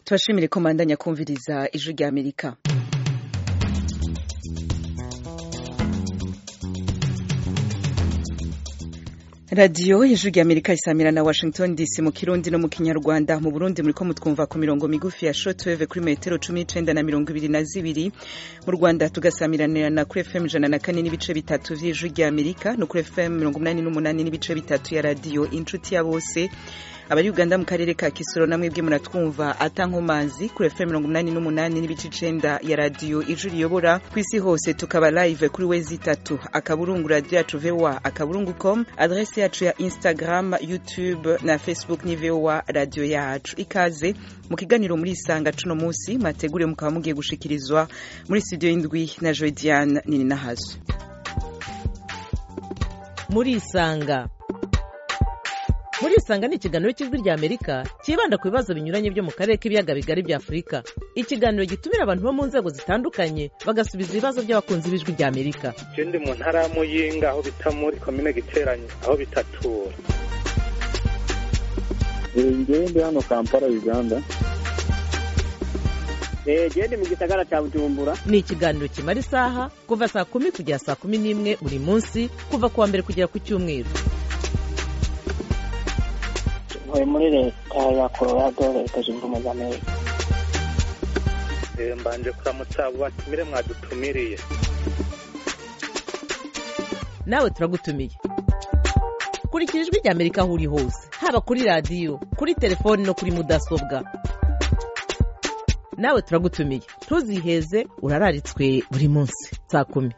tubashimire ko mandanya kumviriza ijwi rya amerika radiyo ijwi rya amerika isamira na washington dc mu kirundi no mu kinyarwanda mu burundi muriko mutwumva ku mirongo migufi ya shortwave kuri metero cumi n'icenda na mirongo ibiri na zibiri mu rwanda tugasamiranirana kuri fm ijana na kane n'ibice bitatu vy'ijwi rya amerika no kuri fm mirongo umunani n'umunani n'ibice bitatu ya radiyo inshuti ya bose abari uganda mu karere ka kisoro namwe bwe muratwumva atankomanzi kuri fm mirongo umunani n'umunani n'ibice icenda ya radiyo ijwi riyobora ku isi hose tukaba live kuri wezi itatu akaburungu radiyo yacu voa akaburungu com adrese yacu ya instagram youtube na facebook ni voa radiyo yacu ikaze mu kiganiro muri isanga cuno munsi mategure mukaba mugiye gushikirizwa muri studio y'indwi na joediane nini nahazo muri isanga muri isanga ni ikiganiro cy'ijwi rya amerika cyibanda ku bibazo binyuranye byo mu karere k'ibiyaga bigari bya afurika ikiganiro gitumira abantu bo mu nzego zitandukanye bagasubiza ibibazo by'abakunzi b'ijwi rya amerika je ndi mu ntara ya muyinga aho bita muri komine giteranye aho bitatura ngewe ndi hano kampala uganda gende mu gisagara cya bujumbura ni ikiganiro kimara isaha kuva saa kumi kugera saa kumi n'imwe buri munsi kuva ku wa mbere kugera ku cyumweru ntuye muri leta ya colorado leta zunze ubumwe za amerika Eh, mbanje kuramutsa abo batumire mwadutumiriye nawe turagutumiye kurikira ijwi rya amerika aho uri hose haba kuri radiyo kuri telefoni no kuri mudasobwa nawe turagutumiye ntuziheze urararitswe buri munsi saa kumi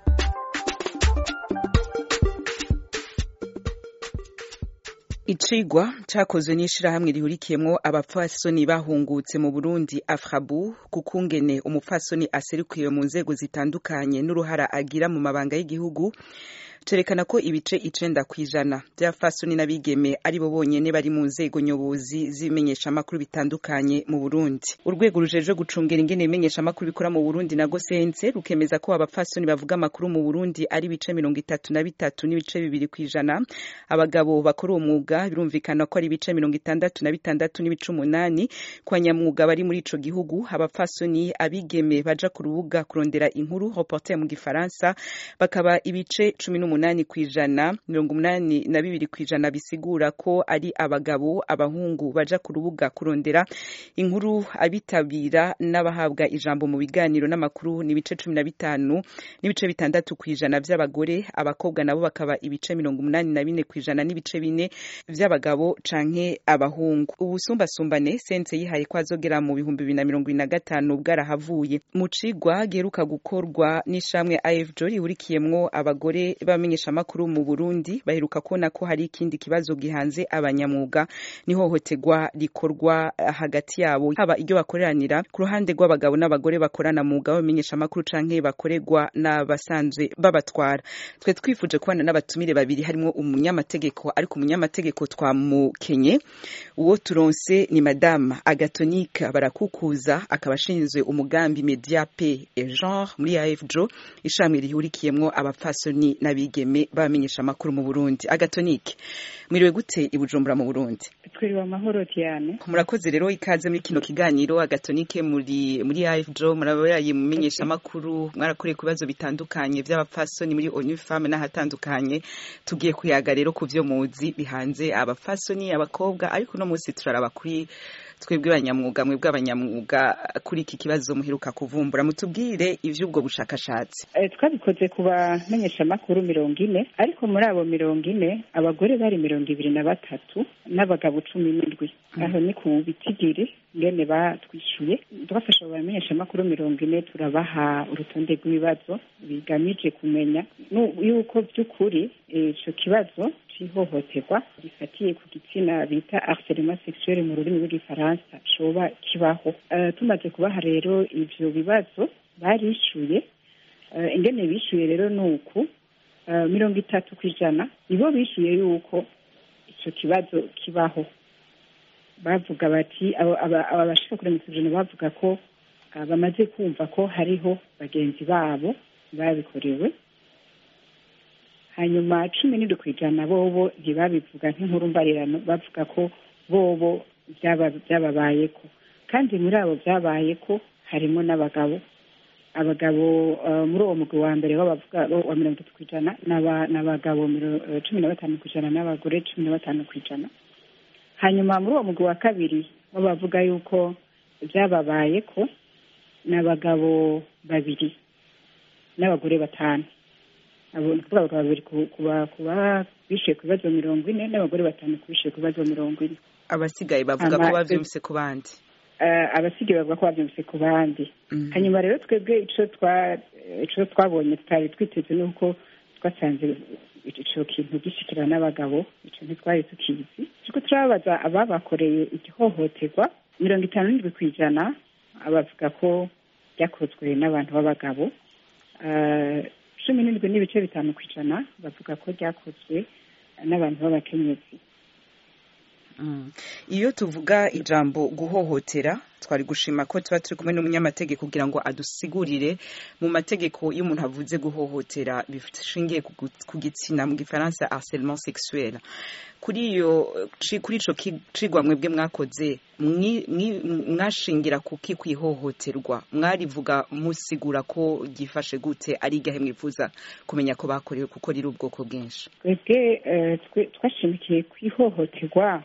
icigwa cakozwe n'ishirahamwe rihurikiyemwo abapfasoni bahungutse mu burundi afrabu kukungene umupfasoni aserukiwe mu nzego zitandukanye n'uruhara agira mu mabanga y'igihugu cerekana ko ibice icenda kw'ijana vy'abapfasoni n'abigeme ari bo bonyene bari mu nzego nyobozi z'ibimenyeshamakuru bitandukanye mu burundi urwego rujejwe gucungera ingene ibimenyeshamakuru bikora mu burundi na gosense rukemeza ko abapfasoni bavuga amakuru mu burundi ari ibice mirongo itatu na bitatu n'ibice bibiri kw'ijana abagabo bakora uwo mwuga birumvikana ko ari ibice mirongo itandatu na bitandatu n'ibice umunani ku banyamwuga bari muri ico gihugu abapfasoni abigeme baja ku rubuga kurondera inkuru reporter mu gifaransa bakaba ibice cumi n'umunani kw'ijana mirongo umunani na bibiri kw'ijana bisigura ko ari abagabo abahungu baja ku rubuga kurondera inkuru abitabira n'abahabwa ijambo mu biganiro n'amakuru ni ibice cumi na bitanu n'ibice bitandatu kw'ijana vy'abagore abakobwa nabo bakaba ibice mirongo umunani na bine kw'ijana n'ibice bine vy'abagabo canke abahungu ubusumbasumbane sense yihaye ko azogera mu bihumbi bibiri na mirongo ibiri na gatanu bwarahavuye mu cigwa giheruka gukorwa n'ishamwe afjo rihurikiyemwo abagore b'abamenyeshamakuru mu burundi baheruka kubona ko hari ikindi kibazo gihanze abanyamwuga n'ihohoterwa rikorwa hagati yabo haba iryo bakoreranira ku ruhande rw'abagabo n'abagore bakorana mu mwuga w'abamenyeshamakuru canke bakorerwa n'abasanzwe babatwara twe twifuje kubana n'abatumire babiri harimo umunyamategeko ariko umunyamategeko twamukenye uwo turonse ni madame agatonike barakukuza akaba ashinzwe umugambi media pe et genre muri afjo ishamwe rihurikiyemwo abapfasoni n'abigeme b'abamenyeshamakuru mu burundi agatonike mwiriwe gute i bujumbura mu burundi twiriwe amahoro cyane murakoze rero ikaze muri kino kiganiro agatonike muri muri afjo murabaye mu menyeshamakuru mwarakoreye ku bibazo bitandukanye by'abapfasoni muri onu femme n'ahatandukanye tugiye kuyaga rero ku vyo muzi bihanze abapfasoni abakobwa ariko no munsi turaraba kuri twebwe abanyamwuga mwebwe abanyamwuga kuri iki kibazo muheruka kuvumbura mutubwire ivy'ubwo bushakashatsi Eh, twabikoze ku bamenyeshamakuru mirongo ine ariko muri abo mirongo ine abagore bari mirongo ibiri na batatu n'abagabo cumi n'indwi aho ni ku bitigiri ngene batwishuye twafashe abo bamenyeshamakuru mirongo ine turabaha urutonde rw'ibibazo bigamije kumenya nu- yuko by'ukuri eh, ico kibazo c'ihohoterwa rifatiye ku gitsina bita harcèlement sexuel mu rurimi rw'igifaransa coba kibaho Eh, tumaze kubaha rero ivyo bibazo barishuye Eh, ingene bishuye rero ni uku eh, mirongo itatu ku ijana nibo bishuye yuko ico kibazo kibaho bavuga bati abo- aba aba bashika kuri mirongo ijana bavuga ko ah, bamaze kumva ko hariho bagenzi babo babikorewe hanyuma cumi n'indwi ku ijana bobo ntibabivuga nk'inkuru mbarirano bavuga ko bobo byaba- byababayeko kandi muri abo byabaye ko harimo n'abagabo abagabo eh, muri uwo mugwi wa mbere w'abavuga wa mirongo itatu ku ijana n'aba- n'abagabo miro- eh, cumi na batanu ku ijana n'abagore cumi na batanu ku ijana hanyuma muri uwo mugwi wa kabiri w'abavuga yuko byababaye ko n'abagabo babiri n'abagore batanu abo ni ukuvuga abagabo babiri ku- kuba kuba bishyuye ku bibazo mirongo ine n'abagore batanu ku bishyuye ku bibazo mirongo ine abasigaye bavuga Ama- ko bavyumvise ku bandi Eh, abasigaye bavuga ko babyumvise ku bandi Mhm. hanyuma rero twebwe ico twa ico twabonye tutari twiteze ni uko twasanze ico kintu gishikira n'abagabo ico ntitwari tukizi turiko turababaza ababakoreye igihohoterwa mirongo itanu n'indwi ku ijana bavuga ko ryakozwe n'abantu b'abagabo Eh, cumi n'indwi n'ibice bitanu ku ijana bavuga ko ryakozwe n'abantu b'abakenyezi Mm. iyo tuvuga ijambo guhohotera twari gushima ko tuba turi kumwe n'umunyamategeko kugira ngo adusigurire mu mategeko iyo umuntu avuze guhohotera bishingiye ku gu- ku gitsina mu gifaransa harcèlement sexuel kuri iyo ci- kuri ico ki- cigwa mwebwe mwakoze mwi- mwi- mwashingira kuki kwihohoterwa mwarivuga musigura ko ryifashe gute ari igahe mwifuza kumenya ko bakorewe kuko riri ubwoko bwinshi twebwe eh, twe- twashimikiye ku ihohoterwa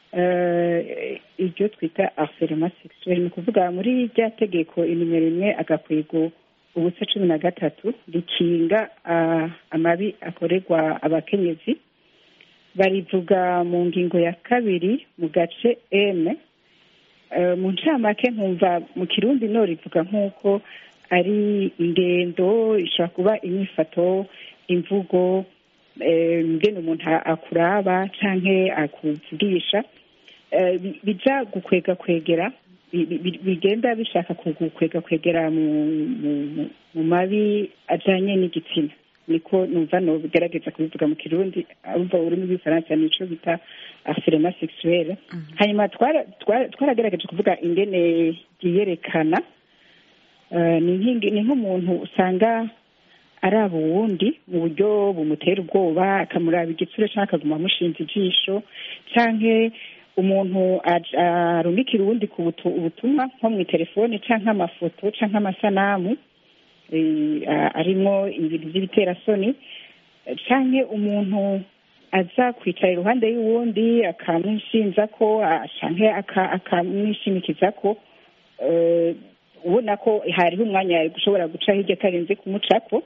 eh, iryo twita harcèlement sexuel ni ukuvuga muri rya tegeko inimero rimwe agakwego ubusa cumi na gatatu rikinga ah, amabi akorerwa abakenyezi barivuga mu ngingo ya kabiri mu gace m Eh, mu ncamake nkumva mu kirundi no rivuga nk'uko ari ingendo ishobora kuba inyifato imvugo eh, ngene umuntu a- akuraba canke akuvugisha eh, bi- bija gukwega kwegera bi- bi- bigenda bishaka kugukwega kwegera mu, mu, mu- mu mabi ajanye n'igitsina niko numva no bigerageza kubivuga mu kirundi umva ururimi rw'ifaransa nico bita harcèlement sexuel hanyuma twara- twara- twaragaragaje kuvuga ingene ryiyerekana Eh, ni nk'ingi- ni nk'umuntu usanga araba uwundi mu buryo bumutera ubwoba akamuraba igitsure cyangwa akaguma amushinze ijisho canke umuntu aj- arungikira uwundi ku butu- ubutumwa nko mu telefone canke amafoto canke amasanamu eh, a- arimwo ibintu by'ibiterasoni canke umuntu aza kwicara iruhande y'uwundi akamwishinza ko ah, canke aka- akamwishimikiza ko eh, ubona ko hariho umwanya yari gushobora guca hirya atarinze kumucako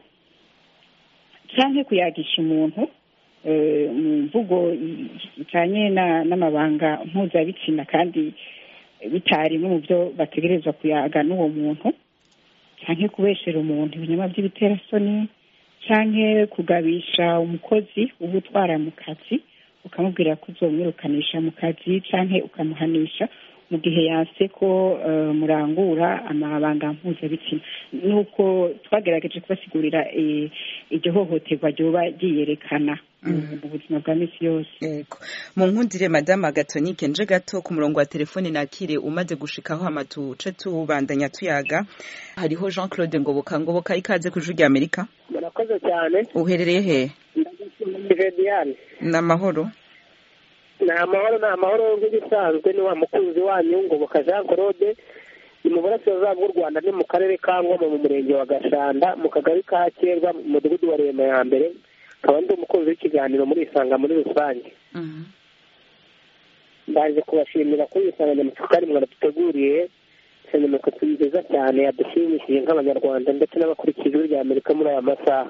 canke kuyagisha umuntu eh, mu mvugo ijanye na- n'amabanga mpuzabitsina kandi bitarimwe mu byo bategerezwa kuyaga n'uwo muntu canke kubeshera umuntu ibinyama by'ibiterasoni canke kugabisha umukozi uba utwara mu kazi ukamubwira ko uzomwirukanisha mu kazi canke ukamuhanisha mu gihe yanse ko eh, murangura amabanga mpuzabitsina nuko twagerageje kubasigurira eh, iryo hohoterwa ryoba ryiyerekana mu- mu buzima bwa misi yose Yego. Mu nkundire Madame Agatonike nje gato ku murongo wa telefone nakire umaze gushikaho amatuce tubandanya tuyaga. Hariho Jean Claude Ngoboka Ngoboka ikaze ku Ijwi Amerika. murakoze cyane Uherereye he? ndagushyira Diane Namahoro. ni amahoro ni amahoro nk'ibisanzwe ni wa mukunzi wanyu ngoboka jean claude ni mu burasirazuba bw'u rwanda ni mu karere ka ngoma mu murenge wa gashanda mu kagari ka kerwa mu mudugudu wa rema ya mbere nkaba ndi umukunzi w'ikiganiro muri isanga muri rusange Mhm. ndaje kubashimira kuri iyi nsanganyamatsiko kandi mwaraduteguriye insanganyamatsiko nziza cyane yadushimishije nk'abanyarwanda ndetse n'abakurikiye ijwi rya amerika muri aya masaha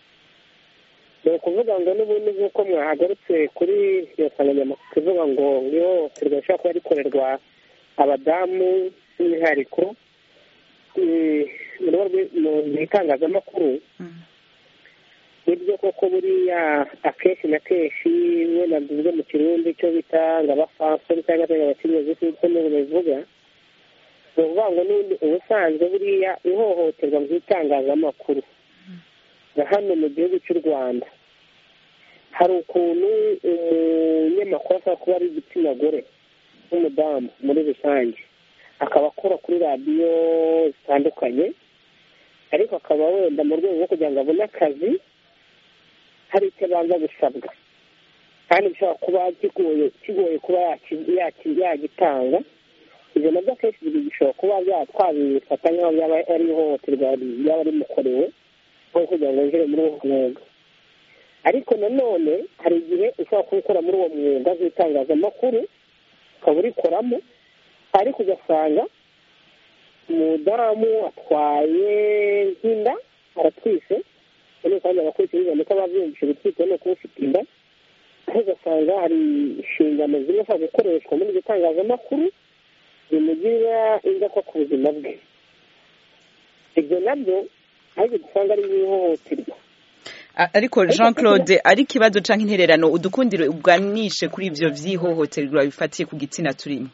ni ukuvuga ngo n'ubundi nk'uko mwahagarutse kuri iyo nsanganyamatsiko ivuga ngo ihohoterwa rishobora kuba rikorerwa abadamu by'umwihariko eh, mu rugo rw'i- mu- mu itangazamakuru Mhm. nibyo koko buriya akenshi na kenshi iyo navuze mu kirundi icyo bita ngo abafansori cyangwa se abakenyezi nk'uko n'ubu babivuga ni ukuvuga ngo n'ubundi ubusanzwe buriya ihohoterwa mu itangazamakuru na hano mu gihugu cy'u rwanda hari ukuntu umunyamakuru ashobora kuba ari igitsina gore n'umudamu muri rusange akaba akora kuri radiyo zitandukanye ariko akaba wenda mu rwego rwo kugira ngo abone akazi hari icyo abanza gusabwa kandi bishobora kuba kigoye kigoye kuba yaki- yaki- yagitanga ibyo nabyo akenshi bishobora kuba byatwabifata nk'aho byaba ari ihohoterwa ryaba rimukorewe nko kugira ngo yinjire muri uwo mwuga ariko nanone hari igihe ushobora kuwukora muri uwo mwuga w'itangazamakuru ukaba urikoramo ariko ugasanga umudamu atwaye nk'inda aratwise noneho kandi abakurikira ndetse ababyumvise gutwita no kuba ufite inda aho ugasanga hari inshingano zimwe ashobora gukoreshwa muri iryo tangazamakuru bimugirira ingaruka ku buzima bwe ibyo nabyo ariko dusanga ari nk'ihohoterwa ariko jean claude ari ikibazo cyangwa intererano udukundire uganishe kuri ibyo by'ihohoterwa bifatiye ku gitsina turimo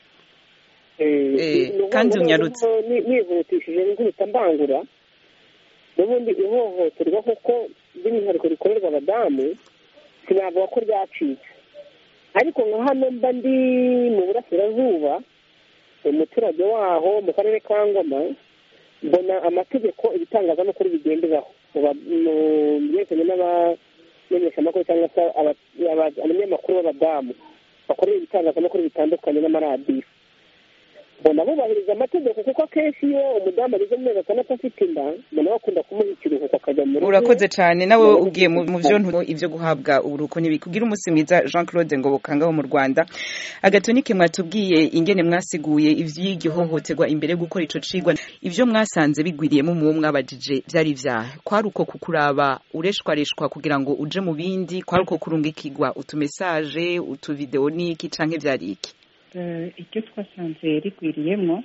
kandi unyarutse nihutishije nk'uhita mbangura n'ubundi ihohoterwa kuko by'umwihariko rikorerwa abadamu sinavuga ko ryacitse ariko nka hano mba ndi mu burasirazuba umuturage waho mu karere ka ngoma mbona amategeko ibitangazamakuru bigenderaho mu byerekeranye n'abamenyeshamakuru cyangwa se abanyamakuru b'abadamu bakorera ibitangazamakuru bitandukanye n'amaradiyo mbona bubahiriza amategeko kuko akenshi iyo umudamu ageze mu mezi atandatu afite inda mbona bakunda kumuha ikiruhuko akajya mu rugo urakoze cyane nawe ugiye mu byo ibyo guhabwa uburuhuko ntibikugira umunsi mwiza jean claude ngo bukangaho mu rwanda agatonike mwatubwiye ingene mwasiguye iby'igihohoterwa imbere yo gukora ico cigwa ibyo mwasanze bigwiriyemo mu mwabajije byari ibyaha kwari uko kukuraba ureshwareshwa kugira ngo uje mu bindi kwari uko kurungikirwa utumesaje utuvideo n'iki canke vyari iki iryo twasanze rigwiriyemo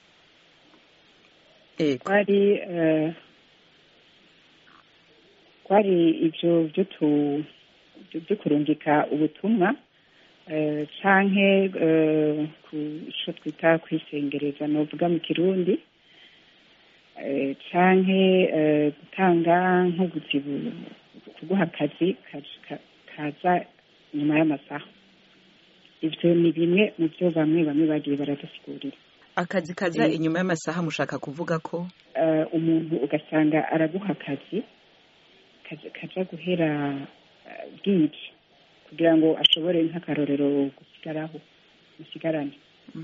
twari twari ibyo byo kurungika ubutumwa canke ku icyo twita kwisengereza ni uvuga mu kirundi canke gutanga nk'ubuzibu kuguha akazi kaza nyuma y'amasaha ibyo ni bimwe mu byo bamwe bamwe bagiye baradusigurira akazi kaza inyuma y'amasaha mushaka kuvuga ko umuntu ugasanga araguha akazi kaja guhera bwije kugira ngo ashobore nk'akarorero gusigaraho musigarane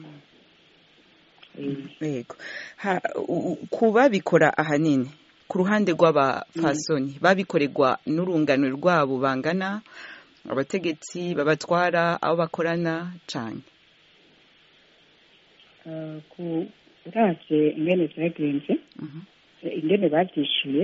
yego ku babikora ahanini ku ruhande rw'abafasoni babikorerwa n'urungano rwabo bangana abategetsi babatwara abo bakorana cyane uravye ingene vyagenze ingene bavyishuye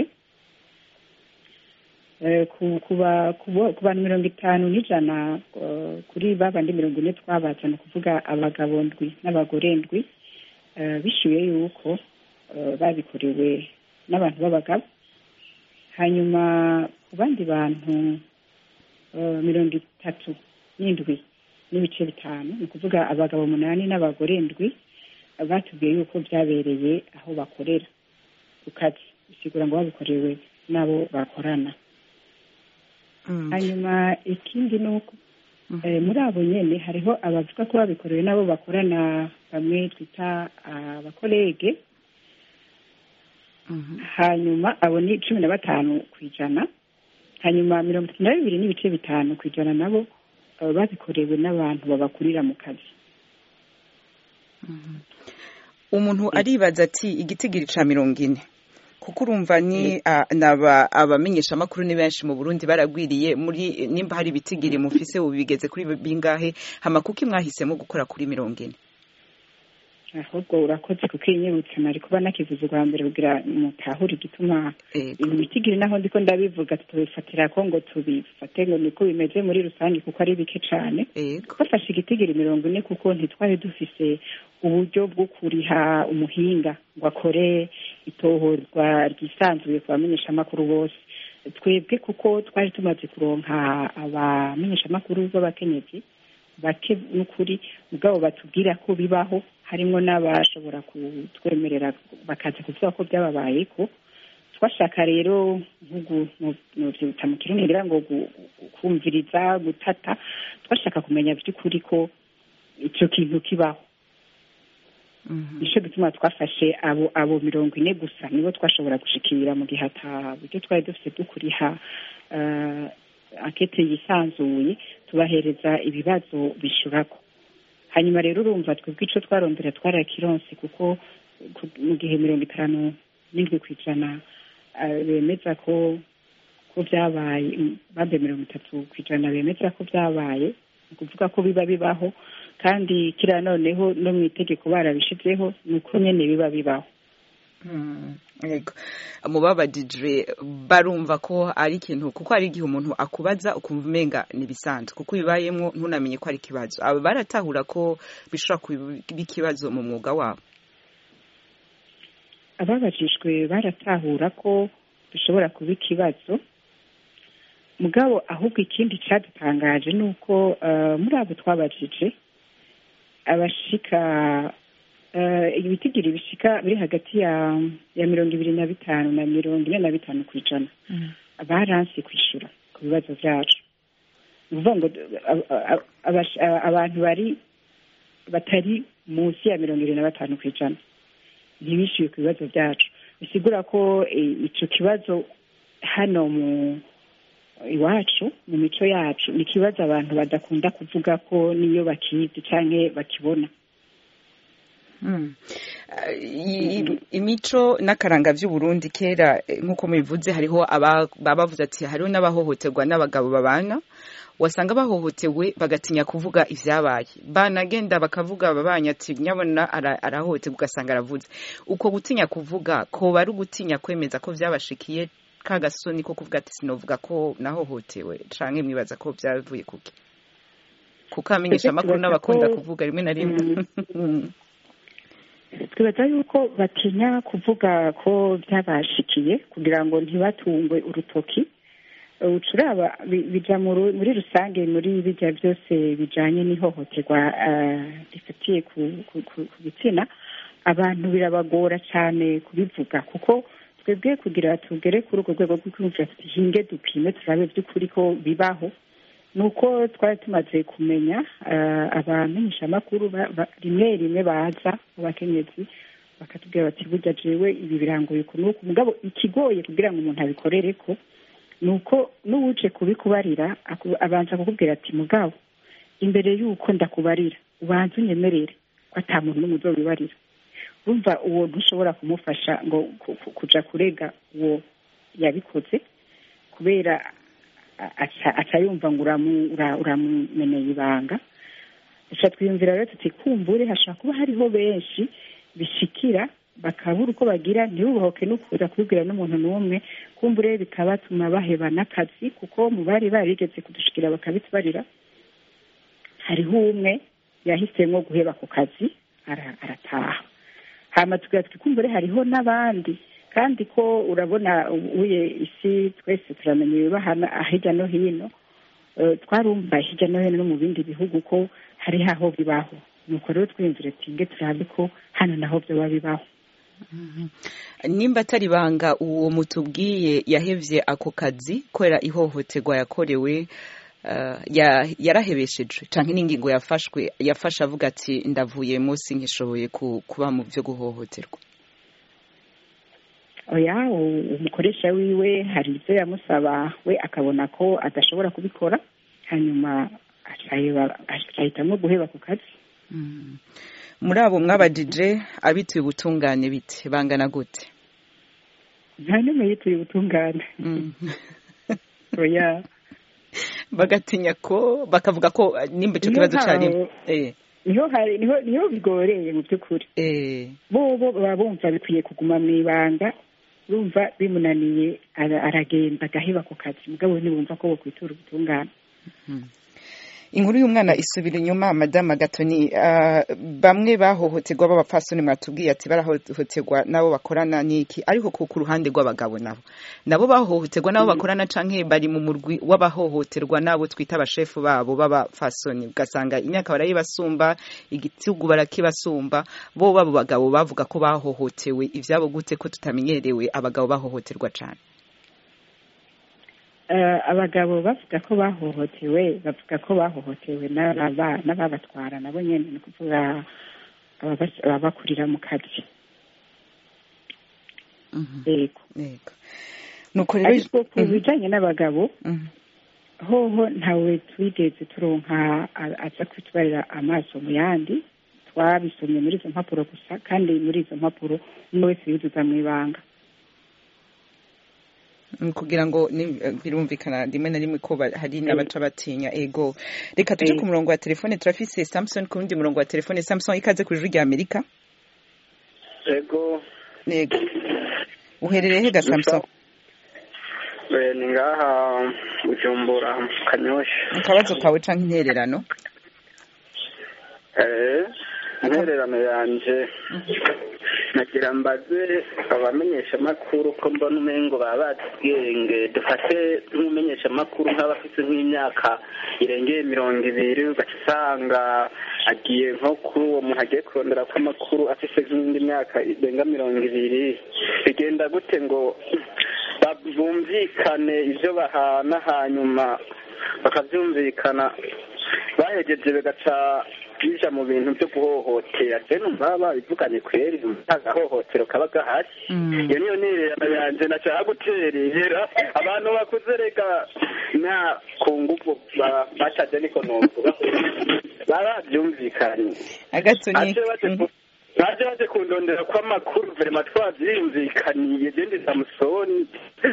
ku bantu mirongo itanu n'ijana kuri babandi mirongo ine twabaza ni ukuvuga abagabo ndwi n'abagore ndwi bishyuye yuko babikorewe n'abantu b'abagabo hanyuma ku bandi bantu mirongo itatu n'indwi n'ibice bitanu ni ukuvuga abagabo umunani n'abagore ndwi batubwiye yuko byabereye aho bakorera ku kazi bisigura ngo babikorewe n'abo bakorana hanyuma ikindi ni uko muri abo nyine hariho abavuga ko babikorewe n'abo bakorana bamwe twita abakorege hanyuma abo ni cumi na batanu ku ijana hanyuma mirongo itatu na bibiri n'ibice bitanu ku ijana nabo babikorewe n'abantu babakurira mu kazi umuntu aribaza ati igitigiri ca mirongo ine kuko urumva ni abamenyeshamakuru ni benshi mu burundi baragwiriye muri nimba hari ibitigiri mufise ubu bigeze kuri bingahe hama kuko mwahisemo gukora kuri mirongo ine ahubwo urakoze kuko inyibutse nari kuba nakivuze ubwa mbere kugira mutahure igituma ibi bitigiri naho ndiko ndabivuga tubifatira ko ngo tubifate ngo niko bimeze muri rusange kuko ari bike cane bafashe igitigiri mirongo ine kuko ntitwari dufise uburyo bwo kuriha umuhinga ngo akore itohorwa ryisanzuye ku bamenyeshamakuru bose twebwe kuko twari tumaze kuronka abamenyeshamakuru b'abakenyezi bake n'ukuri ubwabo batubwira ko bibaho harimo n'abashobora kutwemerera bakaza kuvuga ko byababaye ko twashaka rero ntubyita mu kirundi ngira ngo kumviriza gutata twashaka kumenya by'ukuri ko icyo kintu kibaho nicyo gituma twafashe abo abo mirongo ine gusa nibo twashobora gushikira mu gihe ata buryo twari dufite dukuriha akete yisanzuye tubahereza ibibazo bishyurako hanyuma rero urumva twebwe ico twarondera twarakironse kuko ku- mu gihe mirongo itanu n'indwi ku ijana eh, bemeza ko ko byabaye mm, bambe mirongo itatu ku ijana bemeza ko byabaye ni ukuvuga ko biba bibaho kandi kiriya noneho no mu itegeko barabishizeho ni uko nyene biba bibaho Mm, yego mubabajije barumva ko ari ikintu kuko hari igihe umuntu akubaza ukumva umenga ntibisanzwe kuko bibayemo ntunamenye ko ari ikibazo aba baratahura ko bishobora kuba ikibazo mu mwuga wabo ababajijwe baratahura ko bishobora kuba ikibazo mugabo ahubwo ikindi cyadutangaje ni uko eh, muri abo twabajije abashika eh, ibitigiri bishika biri hagati ya ya mirongo ibiri na bitanu na mirongo ine na bitanu ku ijana baranse kwishyura ku bibazo byacu ni ukuvuga ngo a- a- a- abash- a- abantu bari batari munsi ya mirongo irindwi na batanu ku ijana ntibishyuye ku bibazo byacu bisigura ko eh, ico kibazo hano mu iwacu mu mico yacu ni ikibazo abantu badakunda kuvuga ko niyo bakizi canke bakibona Mm. Uh, i- i- imico n'akaranga vy'uburundi kera eh, nk'uko mubivuze hariho aba- baba bavuze ati hariho n'abahohoterwa n'abagabo babana wasanga bahohotewe bagatinya kuvuga ivyabaye banagenda bakavuga babanya ati nyabona ara- arahohoterwa ugasanga aravuze uko gutinya kuvuga koba ari ugutinya kwemeza ko vyabashikiye ka gasoni ko kuvuga ati sinovuga ko nahohotewe canke mwibaza ko vyavuye kuki kuko amenyesha amakuru Twibaza n'abakunda ko- kuvuga rimwe na rimwe Mm. twibaza yuko batinya kuvuga ko byabashikiye kugira ngo ntibatungwe urutoki ucuraba bija mu- muri rusange muri bijya byose bijanye n'ihohoterwa eh, rifatiye ku- ku ku- ku gitsina abantu birabagora cyane kubivuga kuko twebwe kugira tugere kuri urwo rwego rwo kwiyumvira tuti hinge dupime turabe by'ukuri ko bibaho ni uko twari tumaze kumenya eh, abamenyeshamakuru ba- ba- rimwe rimwe baza abakenyezi bakatubwira bati burya jewe ibi birangoye uku n'uku mugabo ikigoye kugira ngo umuntu abikorere ko ni uko n'uwuje kubikubarira aku- abanza kukubwira ati mugabo imbere y'uko ndakubarira ubanza unyemerere ko ata muntu n'umwe uzobibarira urumva uwo ntushobora kumufasha ngo ku- ku- kuja kurega uwo yabikoze kubera a- aca aca yumva ngo uramu- ura- uramumeneye ibanga duca twiyumvira rero tuti kumbure hashobora kuba hariho benshi bishikira bakabura uko bagira ntibubahoke no kuza kubibwira n'umuntu n'umwe kumbure bikabatuma baheba n'akazi kuko mu bari barigeze kudushikira bakabitubarira hariho umwe yahisemo guheba ku kazi ara- arataha hama tugira tuti kumbure hariho n'abandi kandi ko urabona uye isi twese turamenya ibibahana hirya no hino Eh, twarumva hirya no hino no mu bindi bihugu ko hari aho bibaho nuko rero twiyumvire tinge turabe ko hano naho byoba bibaho nimba atari banga uwo mutubwiye yahevye ako kazi kubera ihohoterwa yakorewe uh, ya, yarahebeshejwe canke n'ingingo yafashwe yafashe avuga ati ndavuye munsi nkishoboye ku, kuba mu vyo guhohoterwa oya u- umukoresha wiwe hari ibyo yamusaba we akabona ko adashobora kubikora hanyuma acaheba- acahitamo guheba ku kazi mm. muri abo mwabajije abituye ubutungane bite bangana gute nta n'umwe yituye ubutungane mm. oya bagatinya ko bakavuga ko uh, nimba ico Niyo kibazo ntaho- cari eh, niho hari niho niho bigoreye mu by'ukuri eh. bo bo baba bumva bikwiye kuguma mu ibanga bumva bimunaniye ara- aragenda agaheba ku kazi mugabo ntibumva ko bokwitura ubutungane inkuru y'umwana isubira inyuma madama gatoni uh, bamwe bahohoterwa b'abapfasoni mwatubwiye ati barahohoterwa nabo bakorana n'iki ariko ku ku ruhande rw'abagabo nabo nabo bahohoterwa nabo bakorana canke bari mu murwi w'abahohoterwa nabo twita abashefu babo b'abapfasoni ugasanga imyaka barayibasumba igitugu barakibasumba bo babo bagabo bavuga ko bahohotewe ivyabo gute ko tutamenyerewe abagabo bahohoterwa cane Eh, abagabo bavuga ko bahohotewe bavuga ko bahohotewe n'aba- n'ababatwara nabo nyene ni ukuvuga ababas- ababakurira mu kazi Mhm. yego yego nuko rero ariko ku Mhm. bijanye n'abagabo Mhm. hoho ntawe twigeze turonka a- aza kwitwarira amaso mu yandi twabisomye muri izo mpapuro gusa kandi muri izo mpapuro umwe wese yuzuza mu ibanga Mm, kugira ngo ni- eh, birumvikana rimwe na rimwe ko ba- hari n'abaca batinya ego reka tuje Eh. ku murongo wa telefone turafise samson ku wundi murongo wa telefone samson ikaze ku ijwi rya amerika ego yego uherereye he ga samson eh, ni ngaha bujumbura mu kanyosha akabazo kawe canke intererano eh intererano yanje nagira mbaze abamenyeshamakuru ko mbona umengo baba bazi ubwenge dufate nk'umumenyeshamakuru nk'abafite nk'imyaka irengeye mirongo ibiri ugaca usanga agiye nko kuri uwo muntu agiye kurondera ko amakuru afite nk'indi myaka irenga mirongo ibiri bigenda gute ngo ba- bumvikane ibyo bahana hanyuma bakabyumvikana bahegeje bigaca bija mu bintu byo guhohotera je numva babivuganye kweri agahohotero kaba gahari iyo niyo nirerano yanje nashaka guterera abantu bakuze reka nta ku nguvu ba- bashaje niko novuga baba bavyumvikanye agatoni aje baje ku- baje baje kundondera ko amakuru verema twavyiyumvikaniye jendi samusoni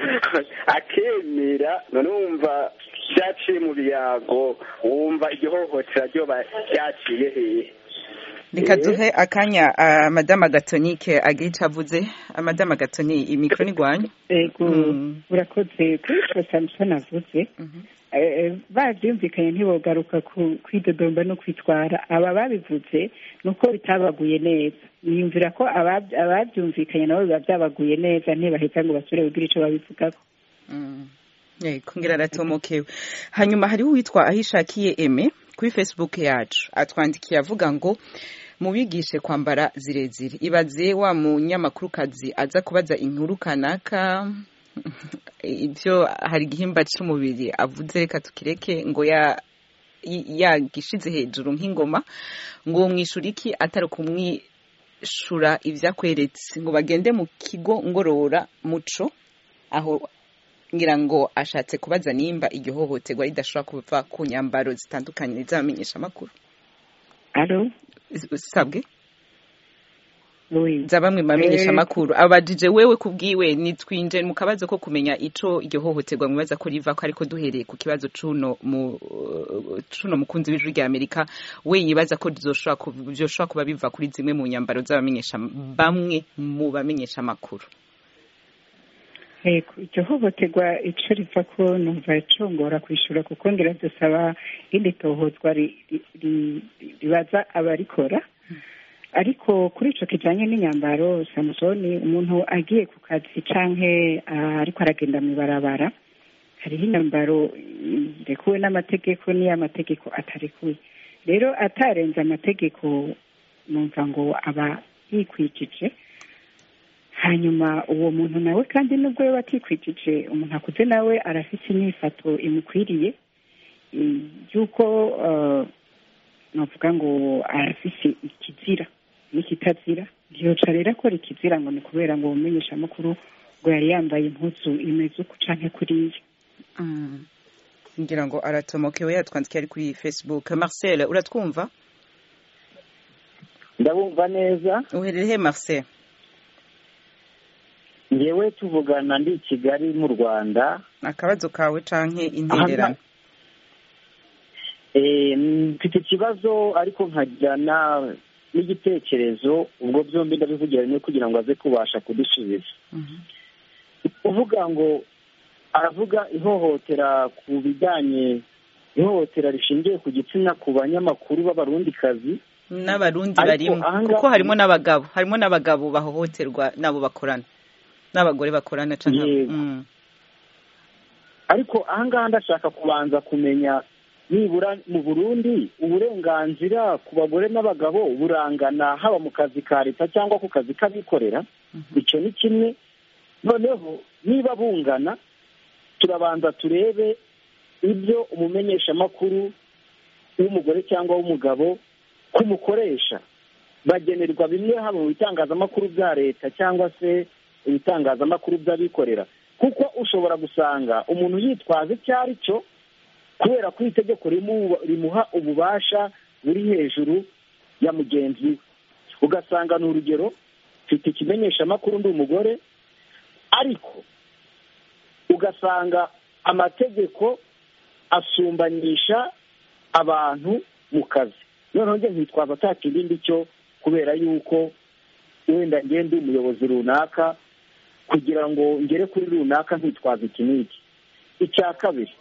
akemera none wumva vyaciye mu biyago wumva igihohotera ryoba ryaciye hehe reka duhe akanya ah, madame agatonike agira ico avuze Ah, madame agatoni imikro ni gwanyu ego Mm. urakoze kuri ico samusoni avuze Eh, eh, bavyumvikanye ntibogaruka ku- kwidodomba no kwitwara aba babivuze ni uko bitabaguye neza niyumvira ko abab- abavyumvikanye nabo biba vyabaguye neza ntibaheza ngo basubire kugira ico babivugako Mm. yego ngira aratomokewe hanyuma hariho uwitwa ahishakiye eme kuri facebook yacu atwandikiye avuga ngo mubigishe kwambara zirezire ibaze wa munyamakurukazi aza kubaza inkuru kanaka ibyo hari igihimba c'umubiri avuze reka tukireke ngo ya y- yagishize hejuru nk'ingoma ngo mwishura iki atari kumwishura ivyakweretse ngo bagende mu kigo ngorora muco aho ngira ngo ashatse kubaza nimba iryo hohoterwa ridashobora kuva ku nyambaro zitandukanye z'abamenyesha amakuru alo sabwe oui za bamwe mu bamenyesha amakuru abajije wewe kubwiwe nitwinje mu kabazo ko kumenya ico iryo hohoterwa mwibaza ko riva ko ariko duhereye ku kibazo cuno mu cuno mukunzi w'ijwi rya Amerika we yibaza ko rizoshobora kuva- vyoshobora kuba biva kuri zimwe mu nyambaro z'abamenyesha bamwe mu bamenyesha amakuru Ego, iryo hohoterwa ico riva ko numva congora kwishura kuko ngira dusaba irindi tohozwa ri- ri- ri- ribaza abarikora ariko kuri ico kijanye n'inyambaro samusoni umuntu agiye ku kazi canke ah, ariko aragenda mw'ibarabara hariho inyambaro mm, irekuwe n'amategeko n'iy'amategeko atarekuye rero atarenze amategeko numva ngo aba yikwijije hanyuma uwo muntu nawe kandi nubwo yaba atikwijije umuntu akuze nawe arafite inyifato imukwiriye i- y'uko eh, navuga ngo arafise ikizira n'ikitazira ntiyoca rero akora ikizira ngo ni kubera ngo umumenyesha amakuru ngo yari yambaye impuzu imeze uku canke kuriya Mm. ngira ngo aratomokewe yatwandikiye ari kuri facebook marcel uratwumva ndabumva neza uherereye he marcel ngewe tuvugana ndi i kigali mu rwanda akabazo kawe canke intererano Eh, mfite ikibazo ariko nkagira na- n'igitekerezo ubwo byombi ndabivugira rimwe kugira ngo aze kubasha kudusubiza Mhm. uvuga ngo aravuga ihohotera ku bijyanye ihohotera rishingiye ku gitsina ku banyamakuru b'abarundikazi n'abarundi Ariko barimo ahangaha- kuko harimo n'abagabo harimo n'abagabo bahohoterwa n'abo bakorana n'abagore bakorana canke Yego. Mm. ariko ahangaha ndashaka kubanza kumenya nibura mu burundi uburenganzira ku bagore n'abagabo burangana haba mu kazi ka leta cyangwa ku kazi k'abikorera icyo ni kimwe noneho niba bungana turabanza turebe ibyo umumenyeshamakuru w'umugore cyangwa w'umugabo kumukoresha bagenerwa bimwe haba mu bitangazamakuru bya leta cyangwa se ibitangazamakuru by'abikorera kuko ushobora gusanga umuntu yitwaza icyo ari cyo kubera ko itegeko rimuha ububasha buri hejuru ya mugenzi we ugasanga ni urugero mfite ikimenyeshamakuru ndi umugore ariko ugasanga amategeko asumbanisha abantu mu kazi noneho njye nkitwaza nta kindi cyo kubera yuko wenda ngende umuyobozi runaka kugira ngo ngere kuri runaka nkitwaza iki n'iki icya kabiri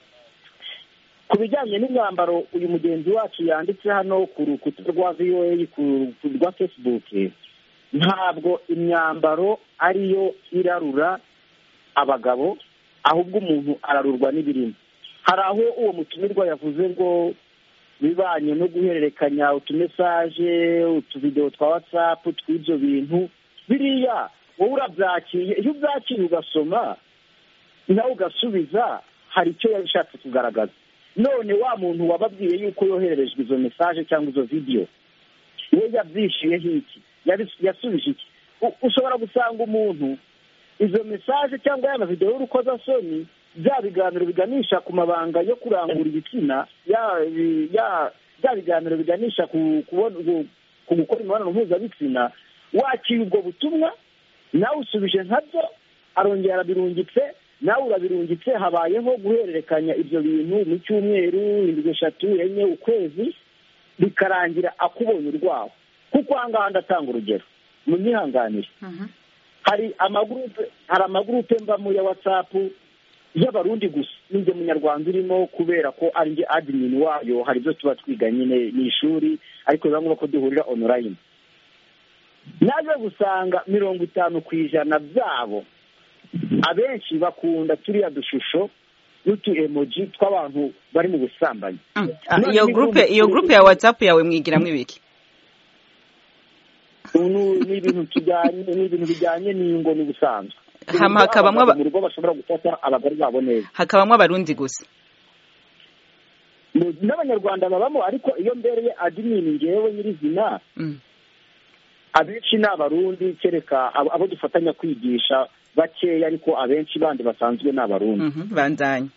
ku bijyanye n'imyambaro uyu mugenzi wacu yanditse hano ku rukuta rwa voa ku rwa facebook ntabwo imyambaro ariyo irarura abagabo ahubwo umuntu ararurwa n'ibirimo hari aho uwo mutumirwa yavuze ngo bibanye no guhererekanya utumesaje utuvidewo twa watsapu tw'ibyo bintu biriya wowe urabyakiriye iyo ubyakiriye ugasoma nawe ugasubiza hari icyo yashatse kugaragaza none wa muntu wababwiye yuko yohererejwe izo mesaje cyangwa izo vidiyo we yabyishyuyeho iki yasubije iki ushobora gusanga umuntu izo mesaje cyangwa ya mavidewo y'urukozasoni bya biganiro biganisha ku mabanga yo kurangura ibitsina bya biganiro biganisha ku gukora imibonano mpuzabitsina wakira ubwo butumwa nawe usubije nkabyo arongera arabirungitse nawe urabirungitse habayeho guhererekanya ibyo bintu mu cyumweru indwi eshatu enye ukwezi bikarangira akubonye urwaho kuko aha ngaha ndatanga urugero munyihanganire hari amagurupe hari amagurupe mbamo ya watsapu y'abarundi gusa ninjye munyarwanda urimo kubera ko ari njye adimini wayo hari ibyo tuba twiga nyine ni ishuri ariko biba ngombwa ko duhurira onorayini naje gusanga mirongo itanu ku ijana byabo abenshi bakunda turiya dushusho n'utu emoji tw'abantu bari mu busambanyi iyo gurupe iyo gurupe ya watsapu yawe mwigiramo ibiki ni ibintu tujyanye ni ibintu bijyanye n'ingo n'ubusanzwe hama hakabamwo mu rugo bashobora gufata abagore babo neza hakabamwo abarundi gusa n'abanyarwanda babamo ariko iyo mbereye adimini ngewe nyirizina abenshi ni abarundi kereka abo dufatanya kwigisha bakeya ariko abenshi bandi basanzwe ni abarundi bandanye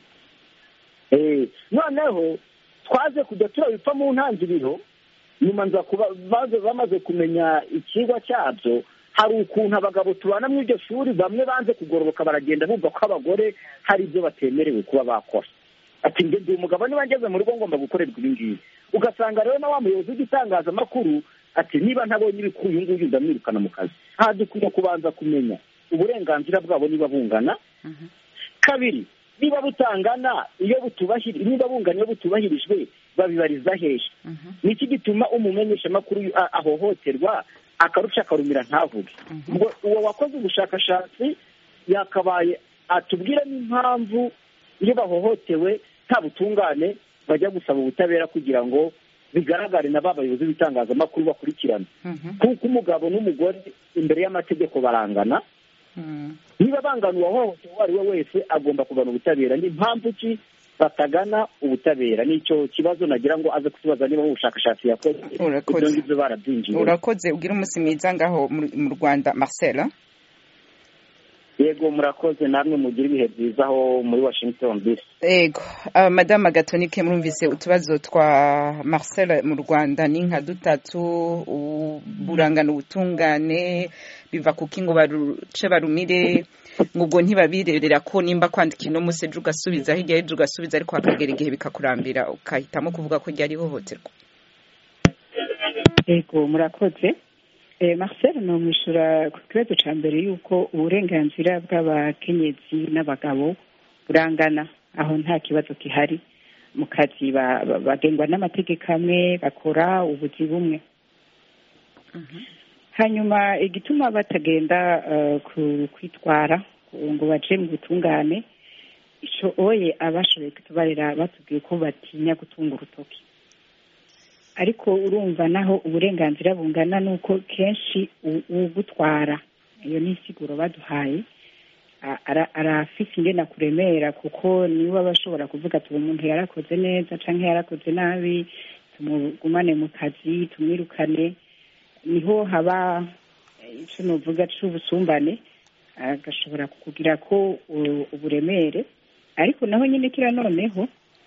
noneho twaje kujya turabipfa mu ntangiriro nyuma nza kuba bamaze kumenya ikigwa cyabyo hari ukuntu abagabo tubana muri iryo shuri bamwe banze kugororoka baragenda bumva ko abagore hari ibyo batemerewe kuba bakora ati njye ndi umugabo niba ngeze mu rugo ngomba gukorerwa ibi ngibi ugasanga rero na wa muyobozi w'igitangazamakuru ati niba ntabonye ibikuru uyu nguyu ndamwirukana mu kazi aha dukwiye kubanza kumenya uburenganzira bwabo niba bungana kabiri niba butangana iyo butubahirije niba bungana iyo butubahirijwe babibariza hehe ni iki gituma umumenyeshamakuru ahohoterwa akarusha akarumira ntavuge ngo uwo wakoze ubushakashatsi yakabaye atubwire n'impamvu iyo bahohotewe nta butungane bajya gusaba ubutabera kugira ngo bigaragare na ba bayobozi b'itangazamakuru bakurikirana kuko umugabo n'umugore imbere y'amategeko barangana niba bangana uwahohotewe uwo ari we wese agomba kugana ubutabera ni mpamvu ki batagana ubutabera nicyo kibazo nagira ngo aze kutubaza niba ubushakashatsi yakoze ibyo ngibyo barabyinjiye urakoze ugira umunsi mwiza ngaho mu rwanda marcel yego murakoze namwe mugira ibihe byiza aho muri washington dc yego madamu agatonike murumvise utubazo twa marcel mu rwanda ni nka dutatu burangana ubutungane biva kuko ngo baruce barumire ubwo ntibabirerera ko nimba kwandika ino munsi ejo ugasubiza hirya y'ejo ugasubiza ariko hakagera igihe bikakurambira ukahitamo kuvuga ko ryari ihohoterwa yego murakoze marcel ni umwishyura ku kibazo cya mbere y'uko uburenganzira bw'abakenyezi n'abagabo burangana aho nta kibazo gihari mu kazi bagengwa n'amategeko amwe bakora ubuzi bumwe hanyuma igituma batagenda kwitwara ngo baje mu butungane icyo oye abashoboye kutubarira batubwiye ko batinya gutunga urutoki ariko urumva naho uburenganzira bungana nuko kenshi ugutwara iyo ni insiguro baduhaye arafise ingena kuremera kuko niwe aba ashobora kuvuga ati uwo muntu yarakoze neza cyangwa yarakoze nabi tumugumane mu kazi tumwirukane niho haba icyo nuvuga cy'ubusumbane agashobora kugira ko uburemere ariko naho nyine kira noneho